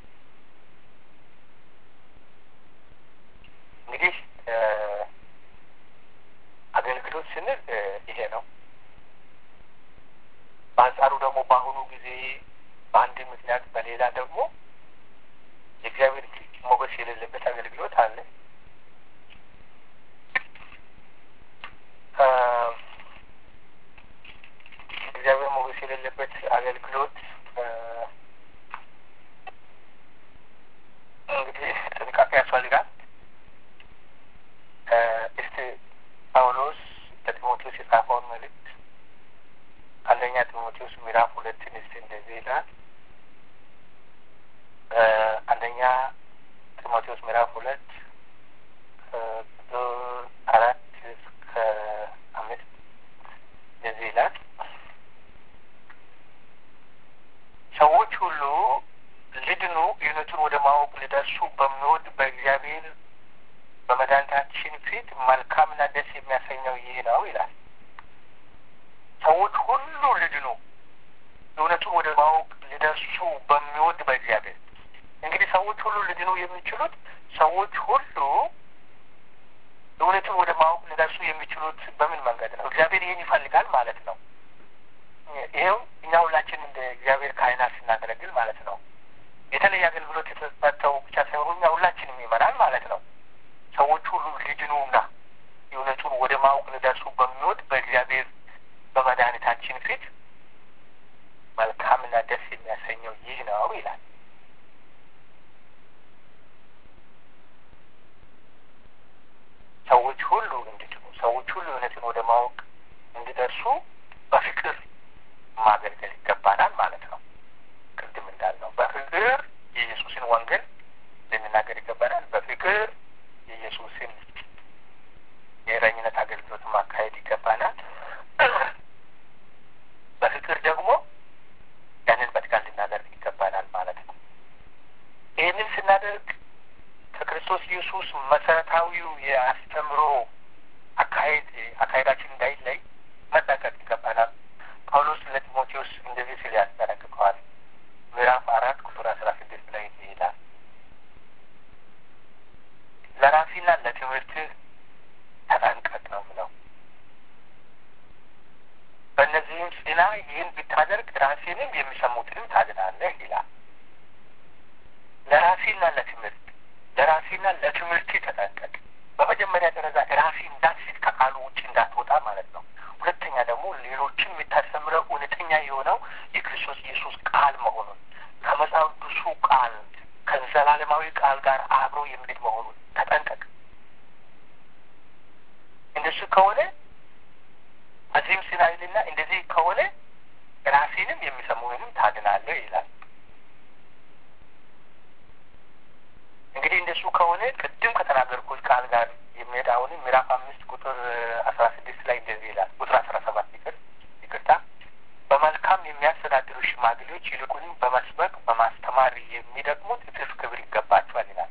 እንግዲህ አገልግሎት ስንል ይሄ ነው። በአንጻሩ ደግሞ በአሁኑ ጊዜ በአንድ ምክንያት በሌላ ደግሞ የእግዚአብሔር ሞገስ የሌለበት አገልግሎት አለ። እግዚአብሔር ሞገስ የሌለበት አገልግሎት እንግዲህ ጥንቃቄ ያስፈልጋል። እስቲ ጳውሎስ ለጢሞቴዎስ የጻፈውን መልእክት አንደኛ ጢሞቴዎስ ምዕራፍ ሁለትን እስቲ እንደዚህ ይላል። አንደኛ ጢሞቴዎስ ምዕራፍ ሁለት አራት እስከ አምስት እንደዚህ ይላል። ሰዎች ሁሉ ሊድኑ እውነቱን ወደ ማወቅ ሊደርሱ በሚወድ በእግዚአብሔር በመድኃኒታችን ፊት መልካምና ደስ የሚያሰኘው ይህ ነው ይላል። ሰዎች ሁሉ ሊድኑ እውነቱን ወደ ማወቅ ሊደርሱ በሚወድ በእግዚአብሔር እንግዲህ ሰዎች ሁሉ ሊድኑ የሚችሉት ሰዎች ሁሉ እውነቱን ወደ ማወቅ ሊደርሱ የሚችሉት በምን መንገድ ነው? እግዚአብሔር ይህን ይፈልጋል ማለት ነው። ይኸው እኛ ሁላችን እንደ እግዚአብሔር ካህናት ስናገለግል ማለት ነው የተለየ አገልግሎት የተሰጠው ብቻ ሳይሆኑ እኛ ሁላችንም ይመራል ማለት ነው። ሰዎች ሁሉ ሊድኑና እውነቱን ወደ ማወቅ ሊደርሱ በሚወድ በእግዚአብሔር በመድኃኒታችን ፊት መልካምና ደስ የሚያሰኘው ይህ ነው ይላል። ሰዎች ሁሉ እንዲድኑ ሰዎች ሁሉ እውነትን ወደ ማወቅ እንዲደርሱ በፍቅር ማገልገል ይገባናል ማለት ነው። ቅድም እንዳልነው በፍቅር የኢየሱስን ወንጌል ልንናገር ይገባናል። በፍቅር የኢየሱስን የእረኝነት አገልግሎት ማካሄድ ይገባናል። በፍቅር ደግሞ ያንን በትጋት ልናደርግ ይገባናል ማለት ነው። ይህንን ስናደርግ ከክርስቶስ ኢየሱስ መሰረታዊው የአስተምሮ አካሄድ አካሄዳችን እንዳይለይ መጠንቀቅ ይገባናል። ጳውሎስ ለጢሞቴዎስ እንደዚህ ሲል ያስጠነቅቀዋል። ምዕራፍ አራት ቁጥር አስራ ስድስት ላይ ይሄዳል። ለራሴና ለትምህርትህ ተጠንቀቅ ነው ምለው። በእነዚህም ጽና፣ ይህን ብታደርግ ራሴንም የሚሰሙትንም ታድናለህ ይላል። ለራሴና ለትምህርት ለራሴና ለትምህርት ተጠንቀቅ። በመጀመሪያ ደረጃ ራሴ እንዳትስት ከቃሉ ውጭ እንዳትወጣ ማለት ነው። ሁለተኛ ደግሞ ሌሎችን የምታስተምረው እውነተኛ የሆነው የክርስቶስ ኢየሱስ ቃል መሆኑን ከመጽሐፍ ቅዱሱ ቃል ከዘላለማዊ ቃል ጋር አብሮ የሚሄድ መሆኑን ተጠንቀቅ። እንደሱ ከሆነ በዚህም ስናይልና እንደዚህ ከሆነ ራሴንም የሚሰሙንም ታድናለህ ይላል። እንግዲህ እንደሱ ከሆነ ቅድም ከተናገርኩት ቃል ጋር የሚሄድ አሁንም ምዕራፍ አምስት ቁጥር አስራ ስድስት ላይ እንደዚህ ይላል። ቁጥር አስራ ሰባት ይቅር ይቅርታ፣ በመልካም የሚያስተዳድሩ ሽማግሌዎች ይልቁንም በመስበክ በማስተማር የሚደግሙት እጥፍ ክብር ይገባቸዋል ይላል።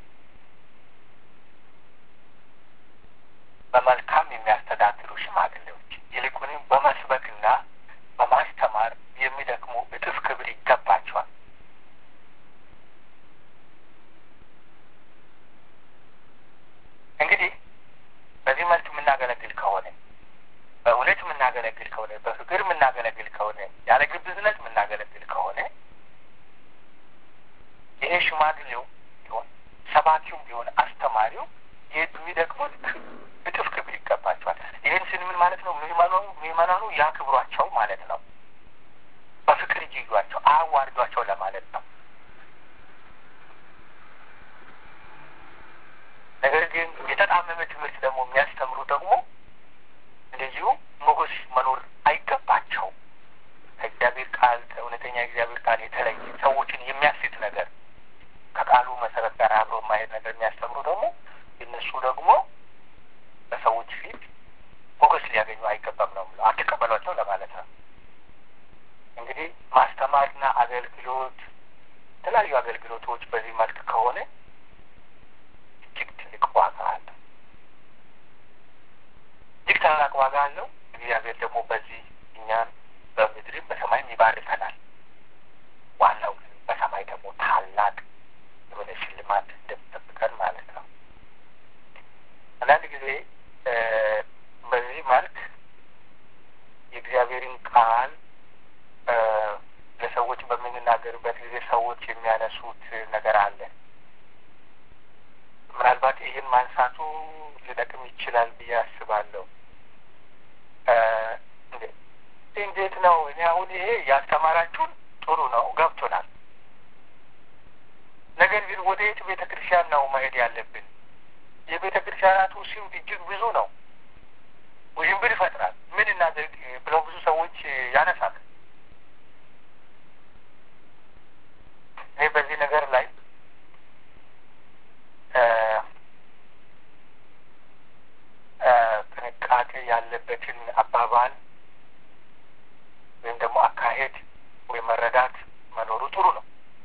በመልካም የሚያስተዳድሩ ሽማግሌዎች ይልቁንም በመስበክና በማስተማር የሚደክሙ እጥፍ ክብር ይገባቸዋል። እንግዲህ በዚህ መልክ የምናገለግል ከሆነ በእውነት የምናገለግል ከሆነ በፍቅር የምናገለግል ከሆነ ያለ ግብዝነት የምናገለግል ከሆነ ይሄ ሽማግሌው ቢሆን ሰባኪውም ቢሆን አስተማሪው የሚደክሙት እጥፍ ክብር ይገባቸዋል። ይህን ስን ምን ማለት ነው? ምዕመናኑ ያክብሯቸው ማለት ነው። በፍቅር ይይዟቸው፣ አያዋርዷቸው ለማለት ነው። ነገር ግን የተጣመመ ትምህርት ደግሞ የሚያስተምሩ ደግሞ እንደዚሁ ሞገስ መኖር አይገባቸው። ከእግዚአብሔር ቃል ከእውነተኛ እግዚአብሔር ቃል የተለየ ሰዎችን የሚያስት ነገር ከቃሉ መሰረት ጋር አብሮ ማየት ነገር የሚያስተምሩ ደግሞ እነሱ ደግሞ በሰዎች ፊት ሞገስ ሊያገኙ አይገባም ነው ብለው አትቀበሏቸው ለማለት ነው። እንግዲህ ማስተማርና አገልግሎት የተለያዩ አገልግሎቶች በዚህ መልክ ከሆነ እጅግ ትልቅ ዋጋ አለው። እጅግ ታላቅ ዋጋ አለው። እግዚአብሔር ደግሞ በዚህ እኛን በምድርም በሰማይም ይባርከናል። ዋናው ግን በሰማይ ደግሞ ታላቅ የሆነ ሽልማት እንደሚጠብቀን ማለት ነው። አንዳንድ ጊዜ በዚህ መልክ የእግዚአብሔርን ቃል ለሰዎች በምንናገርበት ጊዜ ሰዎች የሚያነሱት ነገር አለ። ምናልባት ይህን ማንሳቱ ሊጠቅም ይችላል ብዬ አስባለሁ። እንዴት ነው? እኔ አሁን ይሄ ያስተማራችሁን ጥሩ ነው፣ ገብቶናል። ነገር ግን ወደ የት ቤተ ክርስቲያን ነው መሄድ ያለብን? የቤተ ክርስቲያናቱ ስም እጅግ ብዙ ነው። ውዥንብር ይፈጥራል። ምን እናድርግ ብለው ብዙ ሰዎች ያነሳል። እኔ በዚህ ነገር ላይ ያለበትን አባባል ወይም ደግሞ አካሄድ ወይም መረዳት መኖሩ ጥሩ ነው።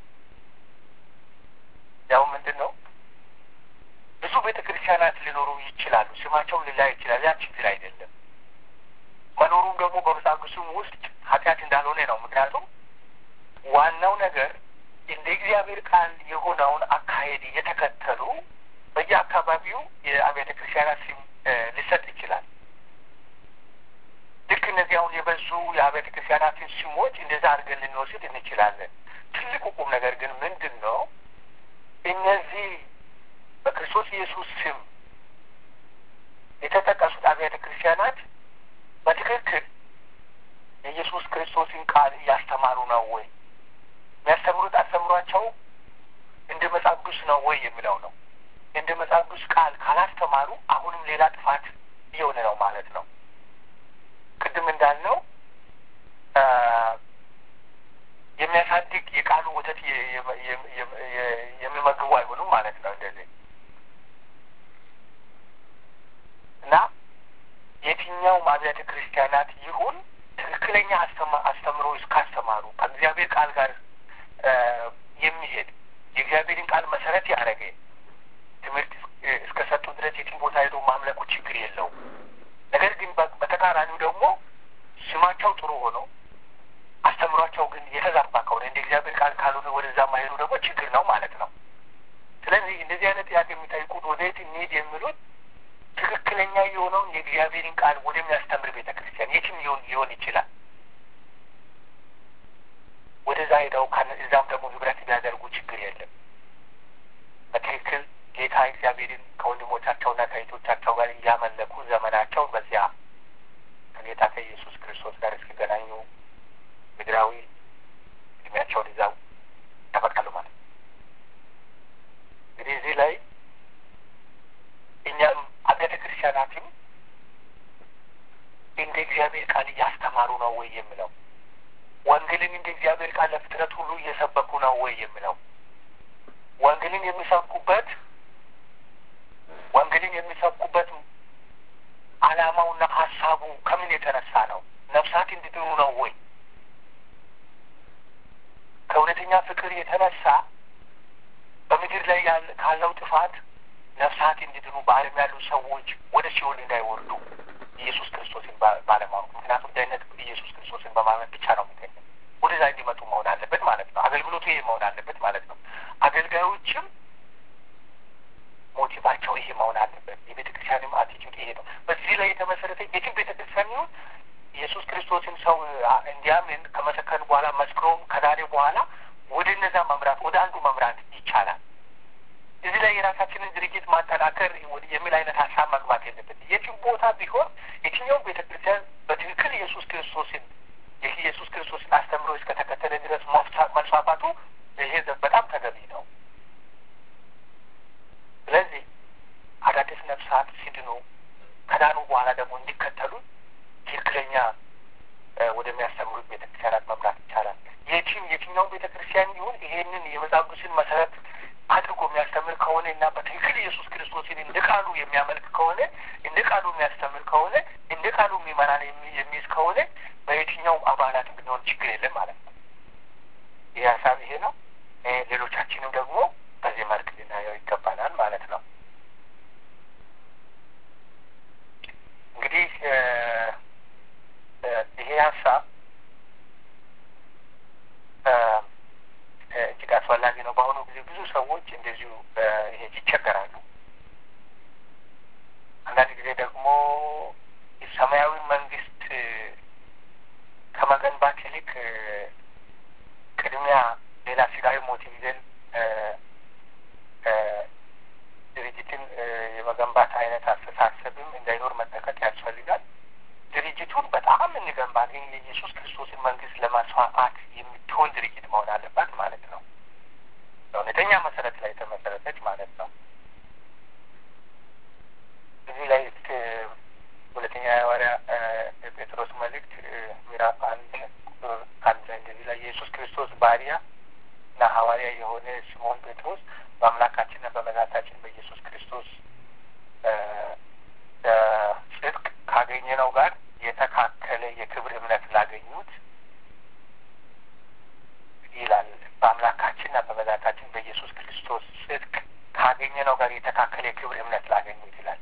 ያው ምንድን ነው ብዙ ቤተ ክርስቲያናት ሊኖሩ ይችላሉ። ስማቸውም ሊላይ ይችላል። ያ ችግር አይደለም። መኖሩም ደግሞ በመጽሐፍ ቅዱስም ውስጥ ኃጢአት እንዳልሆነ ነው። ምክንያቱም ዋናው ነገር እንደ እግዚአብሔር ቃል የሆነውን አካሄድ እየተከተሉ በየአካባቢው የአብያተ ክርስቲያናት ስም ሊሰጥ ይችላል። ልክ እነዚህ አሁን የበዙ የአብያተ ክርስቲያናትን ስሞች እንደዛ አድርገን ልንወስድ እንችላለን። ትልቁ ቁም ነገር ግን ምንድን ነው? እነዚህ በክርስቶስ ኢየሱስ ስም የተጠቀሱት አብያተ ክርስቲያናት በትክክል የኢየሱስ ክርስቶስን ቃል እያስተማሩ ነው ወይ? የሚያስተምሩት አስተምሯቸው እንደ መጽሐፍ ቅዱስ ነው ወይ የሚለው ነው። እንደ መጽሐፍ ቅዱስ ቃል ካላስተማሩ አሁንም ሌላ ጥፋት እየሆነ ነው ማለት ነው። ቅድም እንዳልነው የሚያሳድግ የቃሉ ወተት የሚመግቡ አይሆኑም ማለት ነው። እንደዚህ እና የትኛውም አብያተ ክርስቲያናት ይሁን ትክክለኛ አስተምሮ እስካስተማሩ ከእግዚአብሔር ቃል ጋር የሚሄድ የእግዚአብሔርን ቃል መሰረት ያደረገ ትምህርት እስከ ሰጡ ድረስ የትም ቦታ ሄዶ ማምለኩ ችግር የለውም። ነገር ግን በተቃራኒው ደግሞ ስማቸው ጥሩ ሆኖ አስተምሯቸው ግን የተዛባ ከሆነ እንደ እግዚአብሔር ቃል ካልሆነ ወደዛ ማሄዱ ደግሞ ችግር ነው ማለት ነው። ስለዚህ እንደዚህ አይነት ጥያቄ የሚጠይቁት ወደየት እንሂድ የሚሉት ትክክለኛ የሆነውን የእግዚአብሔርን ቃል ወደሚያስተምር ቤተ ክርስቲያን የትም ሊሆን ሊሆን ይችላል። ወደዛ ሄደው እዛም ደግሞ ህብረት ቢያደርጉ ችግር የለም። በትክክል ጌታ እግዚአብሔርን ከወንድሞቻቸውና ከእህቶቻቸው ጋር እያመለኩ ዘመናቸውን በዚያ ከጌታ ከኢየሱስ ክርስቶስ ጋር እስኪገናኙ ምድራዊ እድሜያቸውን ይዛው ያበቃሉ ማለት ነው። እንግዲህ እዚህ ላይ እኛም አብያተ ክርስቲያናትም እንደ እግዚአብሔር ቃል እያስተማሩ ነው ወይ የሚለው ወንጌልን እንደ እግዚአብሔር ቃል ለፍጥረት ሁሉ እየሰበኩ ነው ወይ የሚለው ወንጌልን የሚሰብኩበት ወንጌልን የሚሰብኩበት ዓላማውና ሀሳቡ ከምን የተነሳ ነው? ነፍሳት እንዲድኑ ነው ወይ? ከእውነተኛ ፍቅር የተነሳ በምድር ላይ ካለው ጥፋት ነፍሳት እንዲድኑ በዓለም ያሉ ሰዎች ወደ ሲኦል እንዳይወርዱ ኢየሱስ ክርስቶስን ባለማወቅ ምክንያቱም ደህንነት ኢየሱስ ክርስቶስን በማመን ብቻ ነው የሚገኘው። ወደዛ እንዲመጡ መሆን አለበት ማለት ነው። አገልግሎቱ ይሄ መሆን አለበት ማለት ነው። አገልጋዮችም ሞቲቫቸው ይሄ መሆን አለበት። የቤተ ክርስቲያንም አቲቲዩድ ይሄ ነው። በዚህ ላይ የተመሰረተ የትም ቤተ ክርስቲያን ይሁን ኢየሱስ ክርስቶስን ሰው እንዲያምን ከመሰከን በኋላ መስክሮም ከዳሬ በኋላ ወደ እነዛ መምራት ወደ አንዱ መምራት ይቻላል። እዚህ ላይ የራሳችንን ድርጅት ማጠናከር የሚል አይነት ሀሳብ መግባት የለበት። የትም ቦታ ቢሆን የትኛውም ቤተ ክርስቲያን በትክክል ኢየሱስ ክርስቶስን የኢየሱስ ክርስቶስን አስተምሮ እስከተከተለ ድረስ መስፋፋቱ ይሄ በጣም ተገቢ ነው። ስለዚህ አዳዲስ ነፍሳት ሲድኑ ከዳኑ በኋላ ደግሞ እንዲከተሉ ትክክለኛ ወደሚያስተምሩት ቤተ ክርስቲያናት መምራት ይቻላል። የትም የትኛውም ቤተ ክርስቲያን ይሁን ይሄንን የመጽሐፍ ቅዱስን መሰረት አድርጎ የሚያስተምር ከሆነ እና በትክክል ኢየሱስ ክርስቶስን እንደ ቃሉ የሚያመልክ ከሆነ እንደ ቃሉ የሚያስተምር ከሆነ እንደ ቃሉ የሚመራን የሚይዝ ከሆነ በየትኛውም አባላት ብንሆን ችግር የለም ማለት ነው። ይህ ሀሳብ ይሄ ነው። ሌሎቻችንም ደግሞ በዚህ መልክ ልናየው ይገባናል ማለት ነው። እንግዲህ ይሄ ሀሳብ እጅግ አስፈላጊ ነው። በአሁኑ ጊዜ ብዙ ሰዎች እንደዚሁ ይሄ ይቸገራሉ። አንዳንድ ጊዜ ደግሞ ሰማያዊ መንግስት ከመገንባት ይልቅ ቅድሚያ ሌላ ስጋዊ ሞቲቭ ይዘን ድርጅትን የመገንባት አይነት አስተሳሰብም እንዳይኖር መጠንቀቅ ያስፈልጋል። ድርጅቱን በጣም እንገንባ፣ ግን የኢየሱስ ክርስቶስን መንግስት ለማስፋፋት የምትሆን ድርጅት መሆን አለባት ማለት ነው። በእውነተኛ መሰረት ላይ የተመሰረተች ማለት ነው። እዚህ ላይ ሁለተኛ የሐዋርያ ጴጥሮስ መልእክት ምዕራፍ አንድ ቁጥር አንድ ላይ እንደዚህ ላይ የኢየሱስ ክርስቶስ ባሪያ እና ሐዋርያ የሆነ ሲሞን ጴጥሮስ በአምላካችንና በመድኃኒታችን በኢየሱስ ክርስቶስ ጽድቅ ካገኘነው ካገኘነው ጋር የተካከለ የክብር እምነት ላገኙት ይላል። በአምላካችንና በመድኃኒታችን በኢየሱስ ክርስቶስ ጽድቅ ካገኘነው ጋር የተካከለ የክብር እምነት ላገኙት ይላል።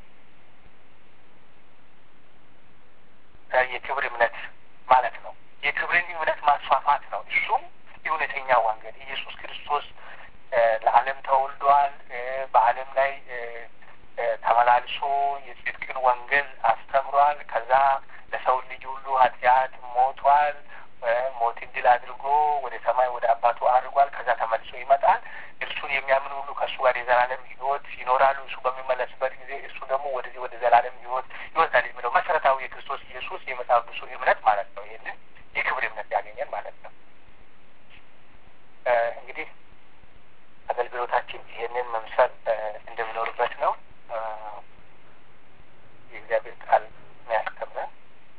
የክብር እምነት ማለት ነው። የክብርን እምነት ማስፋፋት ነው። እሱም እውነተኛ ወንጌል ኢየሱስ ክርስቶስ ለዓለም ተወልዷል። በዓለም ላይ ተመላልሶ የጽድቅን ወንጌል አስተምሯል። ከዛ ለሰው ልጅ ሁሉ ኃጢአት ሞቷል። ሞትን ድል አድርጎ ወደ ሰማይ ወደ አባቱ አድርጓል። ከዛ ተመልሶ ይመጣል። እርሱን የሚያምን ሁሉ ከእሱ ጋር የዘላለም ሕይወት ይኖራሉ። እሱ በሚመለስበት ጊዜ እሱ ደግሞ ወደዚህ ወደ ዘላለም ሕይወት ይወስዳል የሚለው መሰረታዊ የክርስቶስ ኢየሱስ የመጽሐፍ ቅዱሱ እምነት ማለት ነው። ይህንን የክብር እምነት ያገኘን ማለት ነው። እንግዲህ አገልግሎታችን ይህንን መምሰል እንደሚኖርበት ነው። የእግዚአብሔር ቃል የሚያስተምረን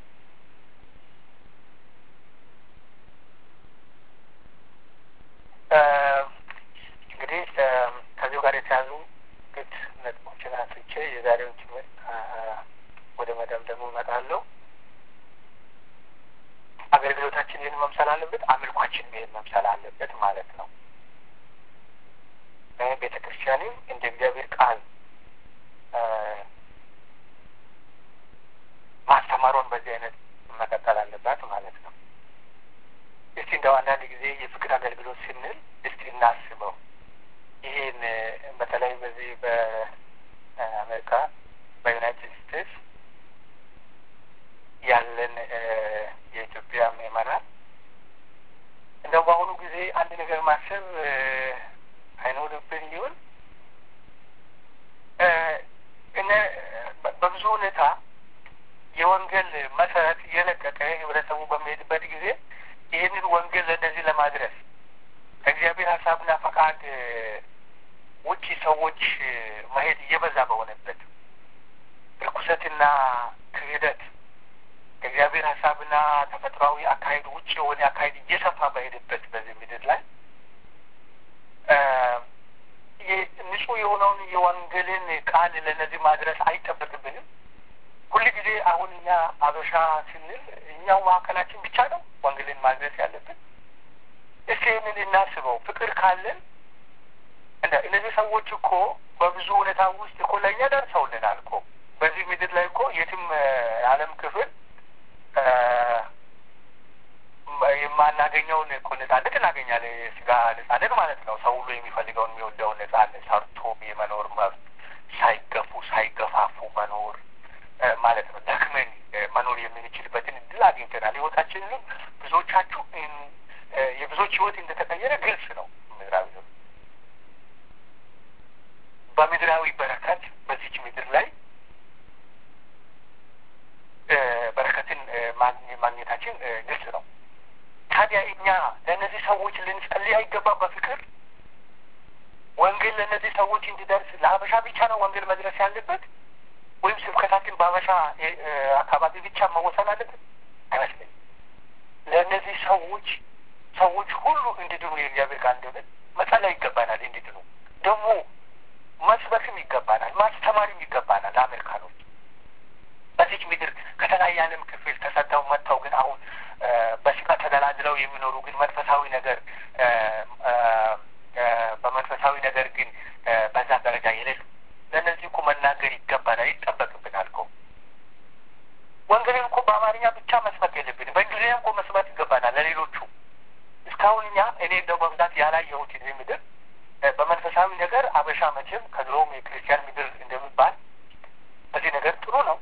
እንግዲህ ከዚሁ ጋር የተያዙ ግድ ነጥቦችን አንስቼ የዛሬውን ትምህርት ወደ መደምደሙ እመጣለሁ። አገልግሎታችን ይህን መምሰል አለበት፣ አምልኳችን ይህን መምሰል አለበት ማለት ነው። ቤተ ክርስቲያንም እንደ እግዚአብሔር ቃል ማስተማሯን በዚህ አይነት መቀጠል አለባት ማለት ነው። እስቲ እንደው አንዳንድ ጊዜ የፍቅር አገልግሎት ስንል እስቲ እናስበው። ይህን በተለይ በዚህ በአሜሪካ በዩናይትድ ስቴትስ ያለን የኢትዮጵያ ምዕመናን እንደው በአሁኑ ጊዜ አንድ ነገር ማሰብ አይኖርብን ሊሆን እነ በብዙ ሁኔታ የወንጌል መሰረት እየለቀቀ ህብረተሰቡ በሚሄድበት ጊዜ ይህንን ወንጌል ለእነዚህ ለማድረስ ከእግዚአብሔር ሀሳብና ፈቃድ ውጪ ሰዎች መሄድ እየበዛ በሆነበት ርኩሰትና ክህደት ከእግዚአብሔር ሀሳብና ተፈጥሯዊ አካሄድ ውጭ የሆነ አካሄድ እየሰፋ በሄደበት በዚህ ምድር ላይ ንጹህ የሆነውን የወንጌልን ቃል ለእነዚህ ማድረስ አይጠበቅብንም። ሁል ጊዜ አሁን እኛ አበሻ ስንል እኛው መካከላችን ብቻ ነው ወንጌልን ማድረስ ያለብን። እስኪ ይህንን እናስበው። ፍቅር ካለን እንደ እነዚህ ሰዎች እኮ በብዙ ሁኔታ ውስጥ እኮ ለእኛ ደርሰውልናል እኮ በዚህ ምድር ላይ እኮ የትም የዓለም ክፍል የማናገኘውን እኮ ነጻነት እናገኛለን። የስጋ ነጻነት ማለት ነው። ሰው ሁሉ የሚፈልገውን የሚወደውን ነጻነት ሰርቶ የመኖር መብት፣ ሳይገፉ ሳይገፋፉ መኖር ማለት ነው። ደክመን መኖር የምንችልበትን እድል አግኝተናል። ህይወታችንንም ብዙዎቻችሁ የብዙዎች ህይወት እንደተቀየረ ግልጽ ነው። ምድራዊ ነው በምድራዊ በረከት በዚች ምድር ላይ በረከትን ማግኘታችን ግልጽ ነው። ታዲያ እኛ ለእነዚህ ሰዎች ልንጸልይ አይገባም? በፍቅር ወንጌል ለእነዚህ ሰዎች እንዲደርስ ለሀበሻ ብቻ ነው ወንጌል መድረስ ያለበት ወይም ስብከታችን በሀበሻ አካባቢ ብቻ መወሰን አለበት? አይመስለኝም። ለእነዚህ ሰዎች ሰዎች ሁሉ እንዲድኑ የእግዚአብሔር ቃል እንደሆነ መጸለይ ይገባናል። እንዲድኑ ደግሞ መስበክም ይገባናል፣ ማስተማርም ይገባናል። ለአሜሪካኖች በዚች ምድር ከተለያየ ዓለም ክፍል ተሰደው መጥተው ግን አሁን በስጋ ተደላድለው የሚኖሩ ግን መንፈሳዊ ነገር በመንፈሳዊ ነገር ግን በዛ ደረጃ የሌሉ ለእነዚህ እኮ መናገር ይገባናል፣ ይጠበቅብናል እኮ ወንጌልን እኮ በአማርኛ ብቻ መስበክ የለብንም፣ በእንግሊዝኛ እኮ መስበክ ይገባናል ለሌሎቹ። እስካሁን እኛ እኔ እንደው በብዛት ያላየሁት እዚህ ምድር በመንፈሳዊ ነገር አበሻ መቼም ከድሮም የክርስቲያን ምድር እንደሚባል በዚህ ነገር ጥሩ ነው።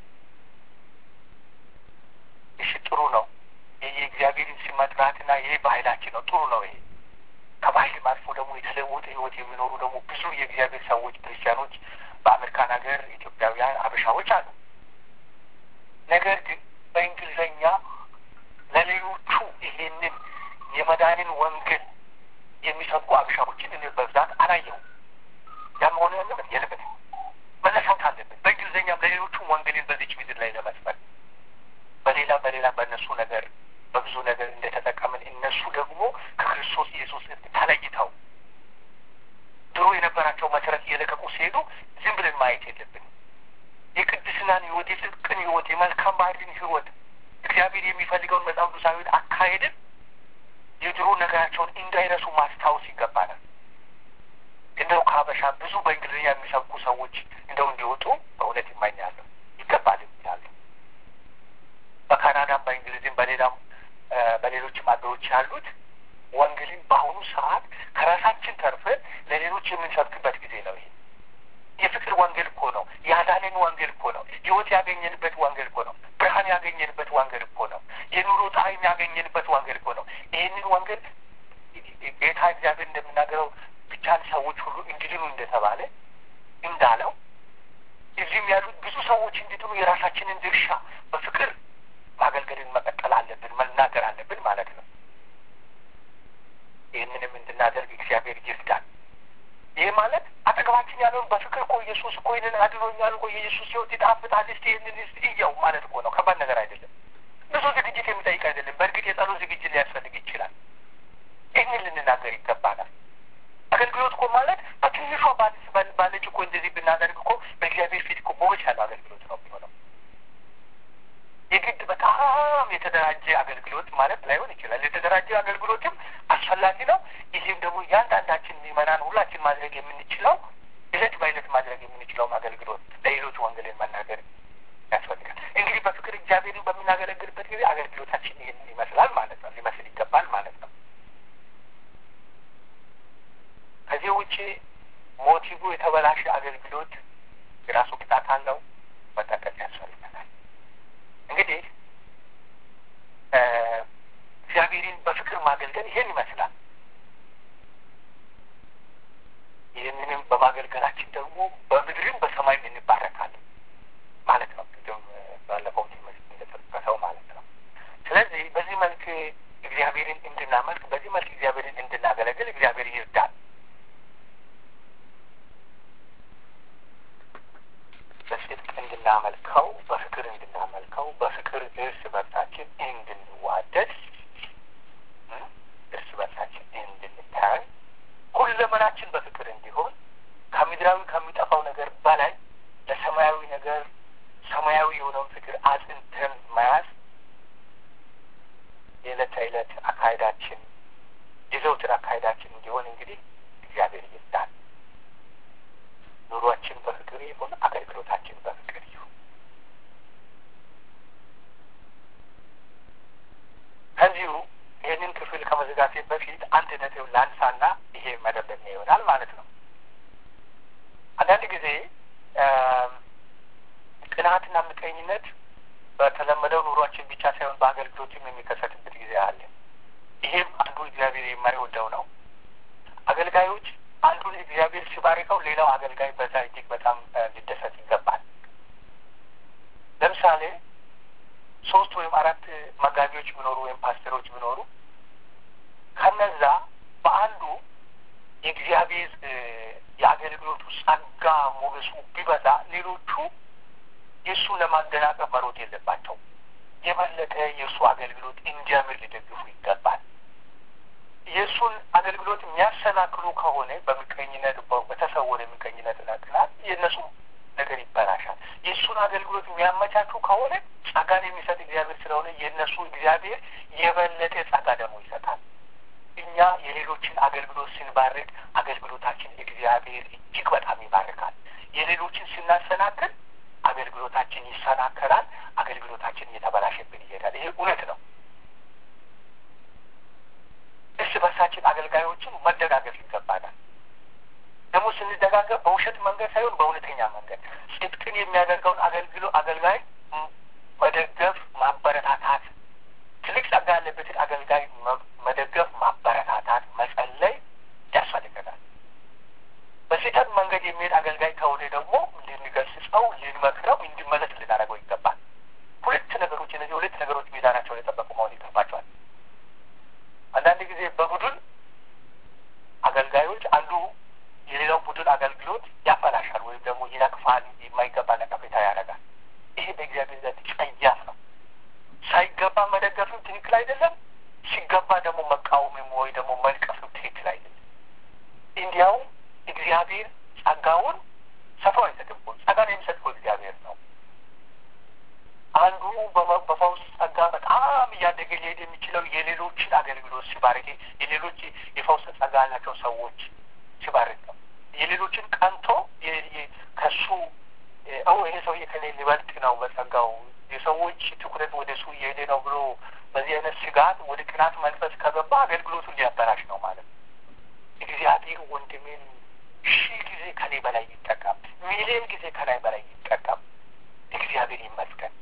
እሺ ጥሩ ነው። ይህ የእግዚአብሔርን ስም መጥራትና ይህ ባህላችን ነው። ጥሩ ነው። ይሄ ከባህልም አልፎ ደግሞ የተለወጠ ህይወት የሚኖሩ ደግሞ ብዙ የእግዚአብሔር ሰዎች ክርስቲያኖች በአሜሪካን ሀገር ኢትዮጵያውያን አበሻዎች አሉ። ነገር ግን በእንግሊዝኛ ለሌሎቹ ይሄንን የመዳንን ወንጌል የሚሰብኩ አበሻዎችን እኔ በብዛት አላየሁም። ያ መሆኑ ያለበት የለበት መነሳት አለበት። በእንግሊዝኛም ለሌሎቹም ወንጌልን በዚች ምድር ላይ ለመስበክ በሌላ በሌላ በእነሱ ነገር በብዙ ነገር እንደተጠቀምን እነሱ ደግሞ ከክርስቶስ ኢየሱስ ተለይተው ድሮ የነበራቸው መሰረት እየለቀቁ ሲሄዱ ዝም ብለን ማየት የለብንም። የቅድስናን ህይወት፣ የጽድቅን ህይወት፣ የመልካም ባህልን ህይወት እግዚአብሔር የሚፈልገውን መጽሐፍ ቅዱሳዊ አካሄድን የድሮ ነገራቸውን እንዳይረሱ ማስታወስ ይገባናል። እንደው ከሀበሻ ብዙ በእንግሊዝኛ የሚሰብኩ ሰዎች እንደው እንዲወጡ በእውነት ይመኛለሁ። ይገባል ይላሉ። በካናዳም በእንግሊዝም በሌላም በሌሎችም አገሮች ያሉት ወንጌልን በአሁኑ ሰዓት ከራሳችን ተርፈን ለሌሎች የምንሰብክበት ጊዜ ነው። ይሄ የፍቅር ወንጌል እኮ ነው። የአዳንን ወንጌል እኮ ነው። ህይወት ያገኘንበት ወንጌል እኮ ነው። ብርሃን ያገኘንበት ወንጌል እኮ ነው። የኑሮ ጣዕም ያገኘንበት ወንጌል እኮ ነው። ይህንን ወንጌል ጌታ እግዚአብሔር እንደምናገረው ብቻን ሰዎች ሁሉ እንዲድኑ እንደተባለ እንዳለው እዚህም ያሉት ብዙ ሰዎች እንዲድኑ የራሳችንን ድርሻ በፍቅር ማገልገልን መቀጠል አለብን፣ መናገር አለብን ማለት ነው። ይህንንም እንድናደርግ እግዚአብሔር ይርዳል። ይህ ማለት አጠገባችን ያለውን በፍቅር እኮ ኢየሱስ እኮ ይህንን አድኖኛል እኮ የኢየሱስ ህይወት ይጣፍጣል፣ እስቲ ይህንን እስቲ እያው ማለት እኮ ነው። ከባድ ነገር አይደለም። ብዙ ዝግጅት የሚጠይቅ አይደለም። በእርግጥ የጸሎት ዝግጅት ሊያስፈልግ ይችላል። ይህንን ልንናገር ይገባናል። አገልግሎት እኮ ማለት በትንሿ ባለች እኮ እንደዚህ ብናደርግ እኮ በእግዚአብሔር ፊት እኮ ሞገስ ያለው አገልግሎት ነው የሚሆነው። የግድ በጣም የተደራጀ አገልግሎት ማለት ላይሆን ይችላል። የተደራጀ አገልግሎትም አስፈላጊ ነው። ይህም ደግሞ እያንዳንዳችን ምዕመናን ሁላችን ማድረግ የምንችለው እለት በእለት ማድረግ የምንችለውም አገልግሎት ለሌሎች ወንጌልን መናገር ያስፈልጋል። እንግዲህ በፍቅር እግዚአብሔርን በምናገለግልበት ጊዜ አገልግሎታችን ይህንን ይመስላል ማለት ነው፣ ሊመስል ይገባል ማለት ነው። ከዚህ ውጭ ሞቲቭ የተበላሸ አገልግሎት የራሱ ቅጣት አለው፣ መጠንቀቅ ያስፈልገናል። እንግዲህ እግዚአብሔርን በፍቅር ማገልገል ይሄን ይመስላል። ይህንንም በማገልገላችን ደግሞ በምድርም በሰማይም እንባረካለን ማለት ነው። ቅድም ባለፈው ትምህርት እንደጠቀሰው ማለት ነው። ስለዚህ በዚህ መልክ እግዚአብሔርን እንድናመልክ፣ በዚህ መልክ እግዚአብሔርን እንድናገለግል እግዚአብሔር ይርዳል። በጽድቅ እንድናመልከው፣ በፍቅር እንድናመልከው፣ በፍቅር እርስ በርሳችን እንድንዋደድ፣ እርስ በርሳችን እንድንታይ፣ ሁለመናችን በፍቅር እንዲሆን ከምድራዊ ከሚጠፋው ነገር በላይ ለሰማያዊ ነገር ሰማያዊ የሆነውን ፍቅር አጽንተን መያዝ የዕለት ተዕለት አካሄዳችን የዘውትር አካሄዳችን እንዲሆን እንግዲህ እግዚአብሔር ይርዳል። ኑሯችን በፍቅር ይሁን፣ አገልግሎታችን በፍቅር ይሁን። ከዚሁ ይህንን ክፍል ከመዘጋቴ በፊት አንድ ነጥብ ላንሳና ይሄ መደምደሚያ ይሆናል ማለት ነው። አንዳንድ ጊዜ ቅንዓትና ምቀኝነት በተለመደው ኑሯችን ብቻ ሳይሆን በአገልግሎትም የሚከሰትበት ጊዜ አለ። ይሄም አንዱ እግዚአብሔር የማይወደው ነው። አገልጋዮች አንዱን እግዚአብሔር ሲባርከው ሌላው አገልጋይ በዛ እጅግ በጣም ሊደሰት ይገባል። ለምሳሌ ሶስት ወይም አራት መጋቢዎች ቢኖሩ ወይም ፓስተሮች ቢኖሩ ከነዛ በአንዱ የእግዚአብሔር የአገልግሎቱ ጸጋ ሞገሱ ቢበዛ ሌሎቹ የእሱን ለማደናቀፍ መሮጥ የለባቸው። የበለጠ የእሱ አገልግሎት እንዲያምር ሊደግፉ ይገባል። የእሱን አገልግሎት የሚያሰናክሉ ከሆነ በምቀኝነት በተሰወረ ምቀኝነትና ቅናት የእነሱ ነገር ይበላሻል። የእሱን አገልግሎት የሚያመቻቹ ከሆነ ጸጋን የሚሰጥ እግዚአብሔር ስለሆነ የእነሱ እግዚአብሔር የበለጠ ጸጋ ደግሞ ይሰጣል። እኛ የሌሎችን አገልግሎት ስንባርክ አገልግሎታችን እግዚአብሔር እጅግ በጣም ይባርካል። የሌሎችን ስናሰናክል አገልግሎታችን ይሰናከላል። አገልግሎታችን እየተበላሸብን ይሄዳል። ይሄ እውነት ነው። እርስ በርሳችን አገልጋዮችን መደጋገፍ ይገባናል። ደግሞ ስንደጋገፍ በውሸት መንገድ ሳይሆን በእውነተኛ መንገድ ጽድቅን የሚያደርገውን አገልግሎ አገልጋይ መደገፍ፣ ማበረታታት ትልቅ ጸጋ ያለበትን አገልጋይ መደገፍ፣ ማበረታታት፣ መጸለይ ያስፈልገናል። በስህተት መንገድ የሚሄድ አገልጋይ ከሆነ ደግሞ ልንገስጸው፣ ልንመክረው፣ እንዲመለስ ልናደርገው ይገባል። ሁለት ነገሮች እነዚህ ሁለት ነገሮች ሚዛናቸውን የጠበቁ መሆን ይገባቸዋል። አንዳንድ ጊዜ በቡድን አገልጋዮች አንዱ የሌላው ቡድን አገልግሎት ያበላሻል ወይም ደግሞ ይነቅፋል፣ የማይገባ ነቀፌታ ያደርጋል። ይሄ በእግዚአብሔር ዘንድ ጸያፍ ነው። ሳይገባ መደገፍም ትክክል አይደለም። ሲገባ ደግሞ መቃወምም ወይ ደግሞ መንቀፍም ትክክል አይደለም። እንዲያውም እግዚአብሔር ጸጋውን ሰፋው አይሰጥም። ጸጋን የሚሰጥ እግዚአብሔር ነው። የሌሎችን አገልግሎት ሲባርክ፣ የሌሎች የፈውስ ጸጋ ያላቸው ሰዎች ሲባርክ ነው። የሌሎችን ቀንቶ ከሱ ው ይሄ ሰውዬ ከኔ ሊበልጥ ነው በጸጋው የሰዎች ትኩረት ወደ እሱ እየሄደ ነው ብሎ በዚህ አይነት ስጋት ወደ ቅናት መንፈስ ከገባ አገልግሎቱን ሊያበላሽ ነው ማለት ነው። እግዚአብሔር ወንድሜን ሺህ ጊዜ ከኔ በላይ ይጠቀም፣ ሚሊዮን ጊዜ ከላይ በላይ ይጠቀም። እግዚአብሔር ይመስገን።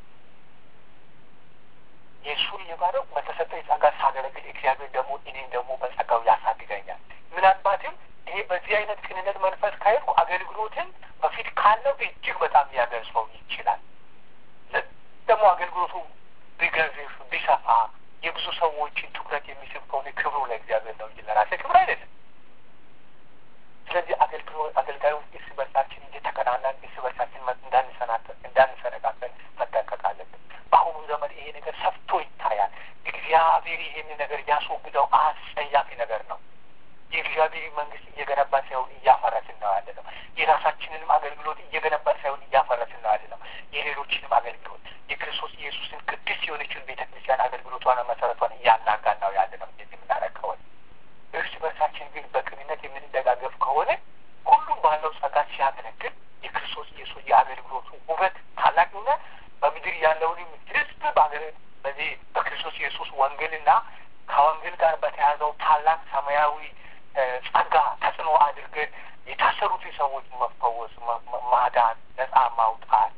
የእሱን የባረው በተሰጠኝ ጸጋ ሳገለግል እግዚአብሔር ደግሞ እኔን ደግሞ በጸጋው ያሳድገኛል። ምናልባትም ይሄ በዚህ አይነት ቅንነት መንፈስ ካሄድኩ አገልግሎትን በፊት ካለው እጅግ በጣም ሊያገልጸው ይችላል። ደግሞ አገልግሎቱ ቢገዝፍ ቢሰፋ የብዙ ሰዎችን ትኩረት የሚስብ ከሆነ ክብሩ ለእግዚአብሔር ነው እንጂ ለራሴ ክብር አይደለም። ስለዚህ አገልግሎት አገልጋዮች እርስ በርሳችን እየተቀናናን እርስ በርሳችን እንዳንሰነቃቀን መጠንቀቅ አለብን። በአሁኑ ዘመን ይሄ ነገር ሰፍቶ ይታያል። እግዚአብሔር ይሄን ነገር ያስወግደው አስጸያፊ ነገር ነው። የእግዚአብሔር መንግስት እየገነባ ሳይሆን እያፈረስን ነው ያለ ነው። የራሳችንንም አገልግሎት እየገነባ ሳይሆን እያፈረስን ነው ያለ ነው። የሌሎችንም አገልግሎት የክርስቶስ ኢየሱስን ቅድስት የሆነችን ቤተ ክርስቲያን አገልግሎቷን መሰረቷን እያናጋን ነው ያለ ነው። እንደዚህ የምናረከወን እርስ በርሳችን ግን በቅንነት የምንደጋገፍ ከሆነ ሁሉም ባለው ጸጋ ሲያገለግል የክርስቶስ ኢየሱስ የአገልግሎቱ ውበት ታላቅና በምድር ያለውንም ህዝብ በዚህ በክርስቶስ ኢየሱስ ወንጌልና ከወንጌል ጋር በተያያዘው ታላቅ ሰማያዊ ጸጋ ተጽዕኖ አድርገን የታሰሩትን ሰዎች መፈወስ፣ ማዳን፣ ነጻ ማውጣት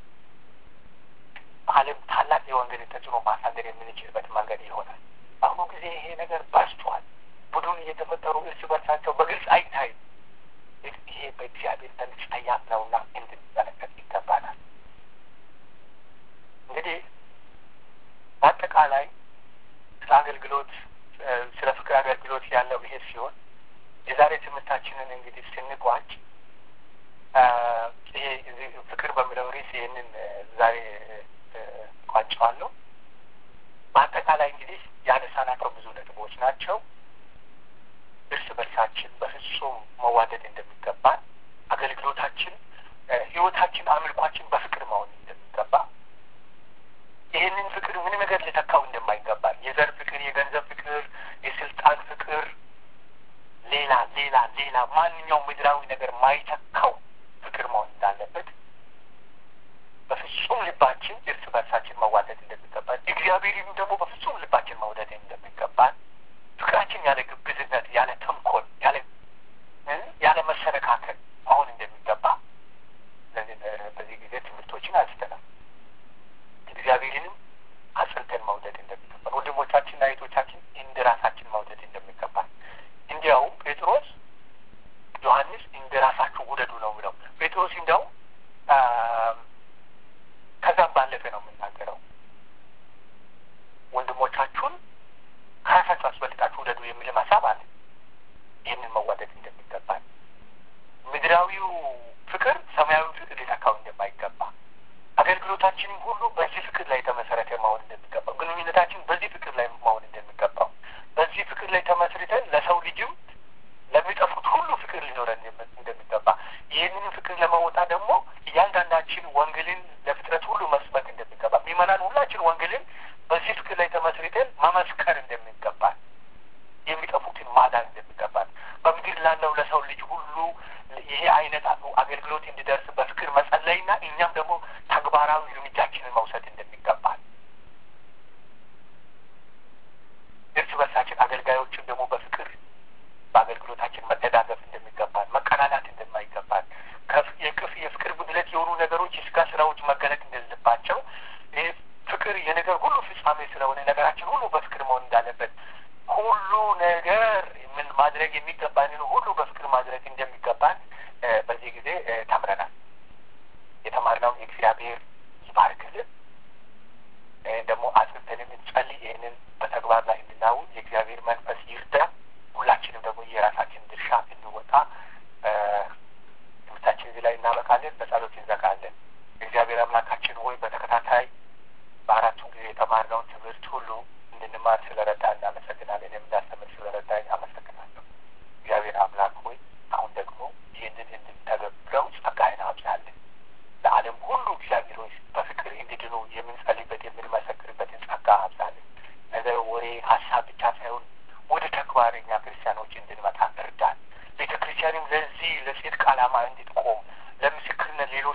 ዓለም ታላቅ የወንጌልን ተጽዕኖ ማሳደር የምንችልበት መንገድ ይሆናል። በአሁኑ ጊዜ ይሄ ነገር በዝቷል። ቡድን እየተፈጠሩ እርስ በርሳቸው በግልጽ አይታይም። ይሄ በእግዚአብሔር ዘንድ ጸያፍ ነውና እንድንመለከት ይገባናል። እንግዲህ በአጠቃላይ ስለ አገልግሎት ስለ ፍቅር አገልግሎት ያለው ይሄ ሲሆን የዛሬ ትምህርታችንን እንግዲህ ስንቋጭ ይሄ ፍቅር በሚለው ርዕስ ይህንን ዛሬ ቋጨዋለሁ። በአጠቃላይ እንግዲህ ያነሳናቸው ብዙ ነጥቦች ናቸው። እርስ በርሳችን በፍጹም መዋደድ እንደሚገባን፣ አገልግሎታችን፣ ህይወታችን፣ አምልኳችን በፍቅር መሆን እንደሚገባ ይህንን ፍቅር ምንም ነገር ሊተካው እንደማይገባል የዘር ፍቅር፣ የገንዘብ ፍቅር፣ የስልጣን ፍቅር፣ ሌላ ሌላ ሌላ ማንኛውም ምድራዊ ነገር ማይተካው ፍቅር መሆን እንዳለበት በፍጹም ልባችን እርስ በርሳችን መዋደድ እንደሚገባል እግዚአብሔርም ደግሞ በፍጹም ልባችን መውደድ እንደሚገባል ፍቅራችን ያለ ግብዝነት፣ ያለ ተንኮል፣ ያለ ያለ መሰነካከል መሆን እንደሚገባ በዚህ ጊዜ ትምህርቶችን አንስተናል። እግዚአብሔርንም አጽንተን መውደድ እንደሚገባል፣ ወንድሞቻችንና እህቶቻችን እንደ ራሳችን መውደድ እንደሚገባል። እንዲያውም ጴጥሮስ ዮሐንስ እንደ ራሳችሁ ውደዱ ነው ብለው ጴጥሮስ እንዲያውም ከዛም ባለፈ ነው የምናገረው ወንድሞቻችሁን ከራሳችሁ አስበልጣችሁ ውደዱ የሚልም ሀሳብ አለ። ይህንን መዋደድ እንደሚገባል ምድራዊው ፍቅር ሰማያዊ ፍቅር ሊተካው እንደማይገባ አገልግሎታችንም ሁሉ በዚህ ፍቅር ላይ የተመሰረተ መሆን እንደሚገባው ግንኙነታችን በዚህ ፍቅር ላይ መሆን እንደሚገባው በዚህ ፍቅር ላይ ተመስርተን ለሰው ልጅም ለሚጠፉት ሁሉ ፍቅር ሊኖረን እንደሚገባ ይህንን ፍቅር ለመወጣት ደግሞ እያንዳንዳችን ወንጌልን ለፍጥረት ሁሉ መስበክ እንደሚገባ ሚመናን ሁላችን ወንጌልን በዚህ ፍቅር ላይ ተመስርተን መመስከር እንደሚገባል የሚጠፉትን ማዳን እንደሚገባል በምድር ላለው ለሰው ልጅ ሁሉ ይሄ አይነት አገልግሎት እንዲደርስ በፍቅር መጸለይና እኛም ደግሞ ተግባራዊ እርምጃችንን መውሰድ እንደሚገባል እርስ በርሳችን አገልጋዮችን ደግሞ በፍቅር በአገልግሎታችን መደጋገፍ እንደሚገባል መቀናናት እንደማይገባል የክፍ የፍቅር ጉድለት የሆኑ ነገሮች የስጋ ስራዎች መገለጥ እንደሌለባቸው ይህ ፍቅር የነገር ሁሉ ፍጻሜ ስለሆነ ነገራችን ሁሉ በፍቅር መሆን እንዳለበት ሁሉ ነገር ምን ማድረግ የሚገባንን ሁሉ በፍቅር ማድረግ እንደሚገባን በዚህ ጊዜ ተምረናል። የተማርነውን የእግዚአብሔር ይባርክልን። ደግሞ አጽንተንም እንጸልይ። ይህንን በተግባር ላይ እንድናውል የእግዚአብሔር መንፈስ ይርዳ። ሁላችንም ደግሞ የራሳችን ድርሻ እንወጣ። ትምህርታችን እዚህ ላይ እናበቃለን። በጸሎት እንዘጋለን። እግዚአብሔር አምላካችን ሆይ በተከታታይ በአራቱ ጊዜ የተማርነውን ትምህርት ሁሉ እንድንማር ስለረዳ እናመሰግናለን። የምናስተምር ስለረዳኝ አመሰግናለሁ። እግዚአብሔር አምላክ ሆይ አሁን ደግሞ ይህንን እንድንተገብረው ጸጋህን አብዛለን። ለዓለም ሁሉ እግዚአብሔር ሆይ በፍቅር እንዲድኑ የምንጸልይበት የምንመሰክርበትን ጸጋ አብዛለን። ነገር ወሬ ሀሳብ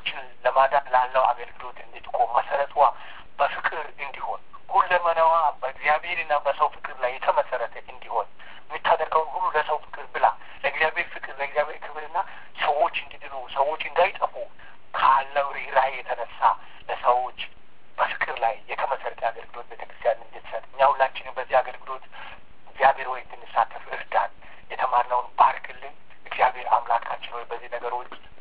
ሰዎችን ለማዳን ላለው አገልግሎት እንድትቆም መሰረቷ በፍቅር እንዲሆን ሁለመናዋ በእግዚአብሔርና በሰው ፍቅር ላይ የተመሰረተ እንዲሆን የምታደርገውን ሁሉ ለሰው ፍቅር ብላ ለእግዚአብሔር ፍቅር ለእግዚአብሔር ክብርና ሰዎች እንዲድኑ ሰዎች እንዳይጠፉ ካለው ርኅራኄ የተነሳ ለሰዎች በፍቅር ላይ የተመሰረተ አገልግሎት ቤተክርስቲያን እንድትሰጥ እኛ ሁላችንም በዚህ አገልግሎት እግዚአብሔር ወይ እንድንሳተፍ እርዳን። የተማርነውን ባርክልን። እግዚአብሔር አምላካችን ወይ በዚህ ነገሮች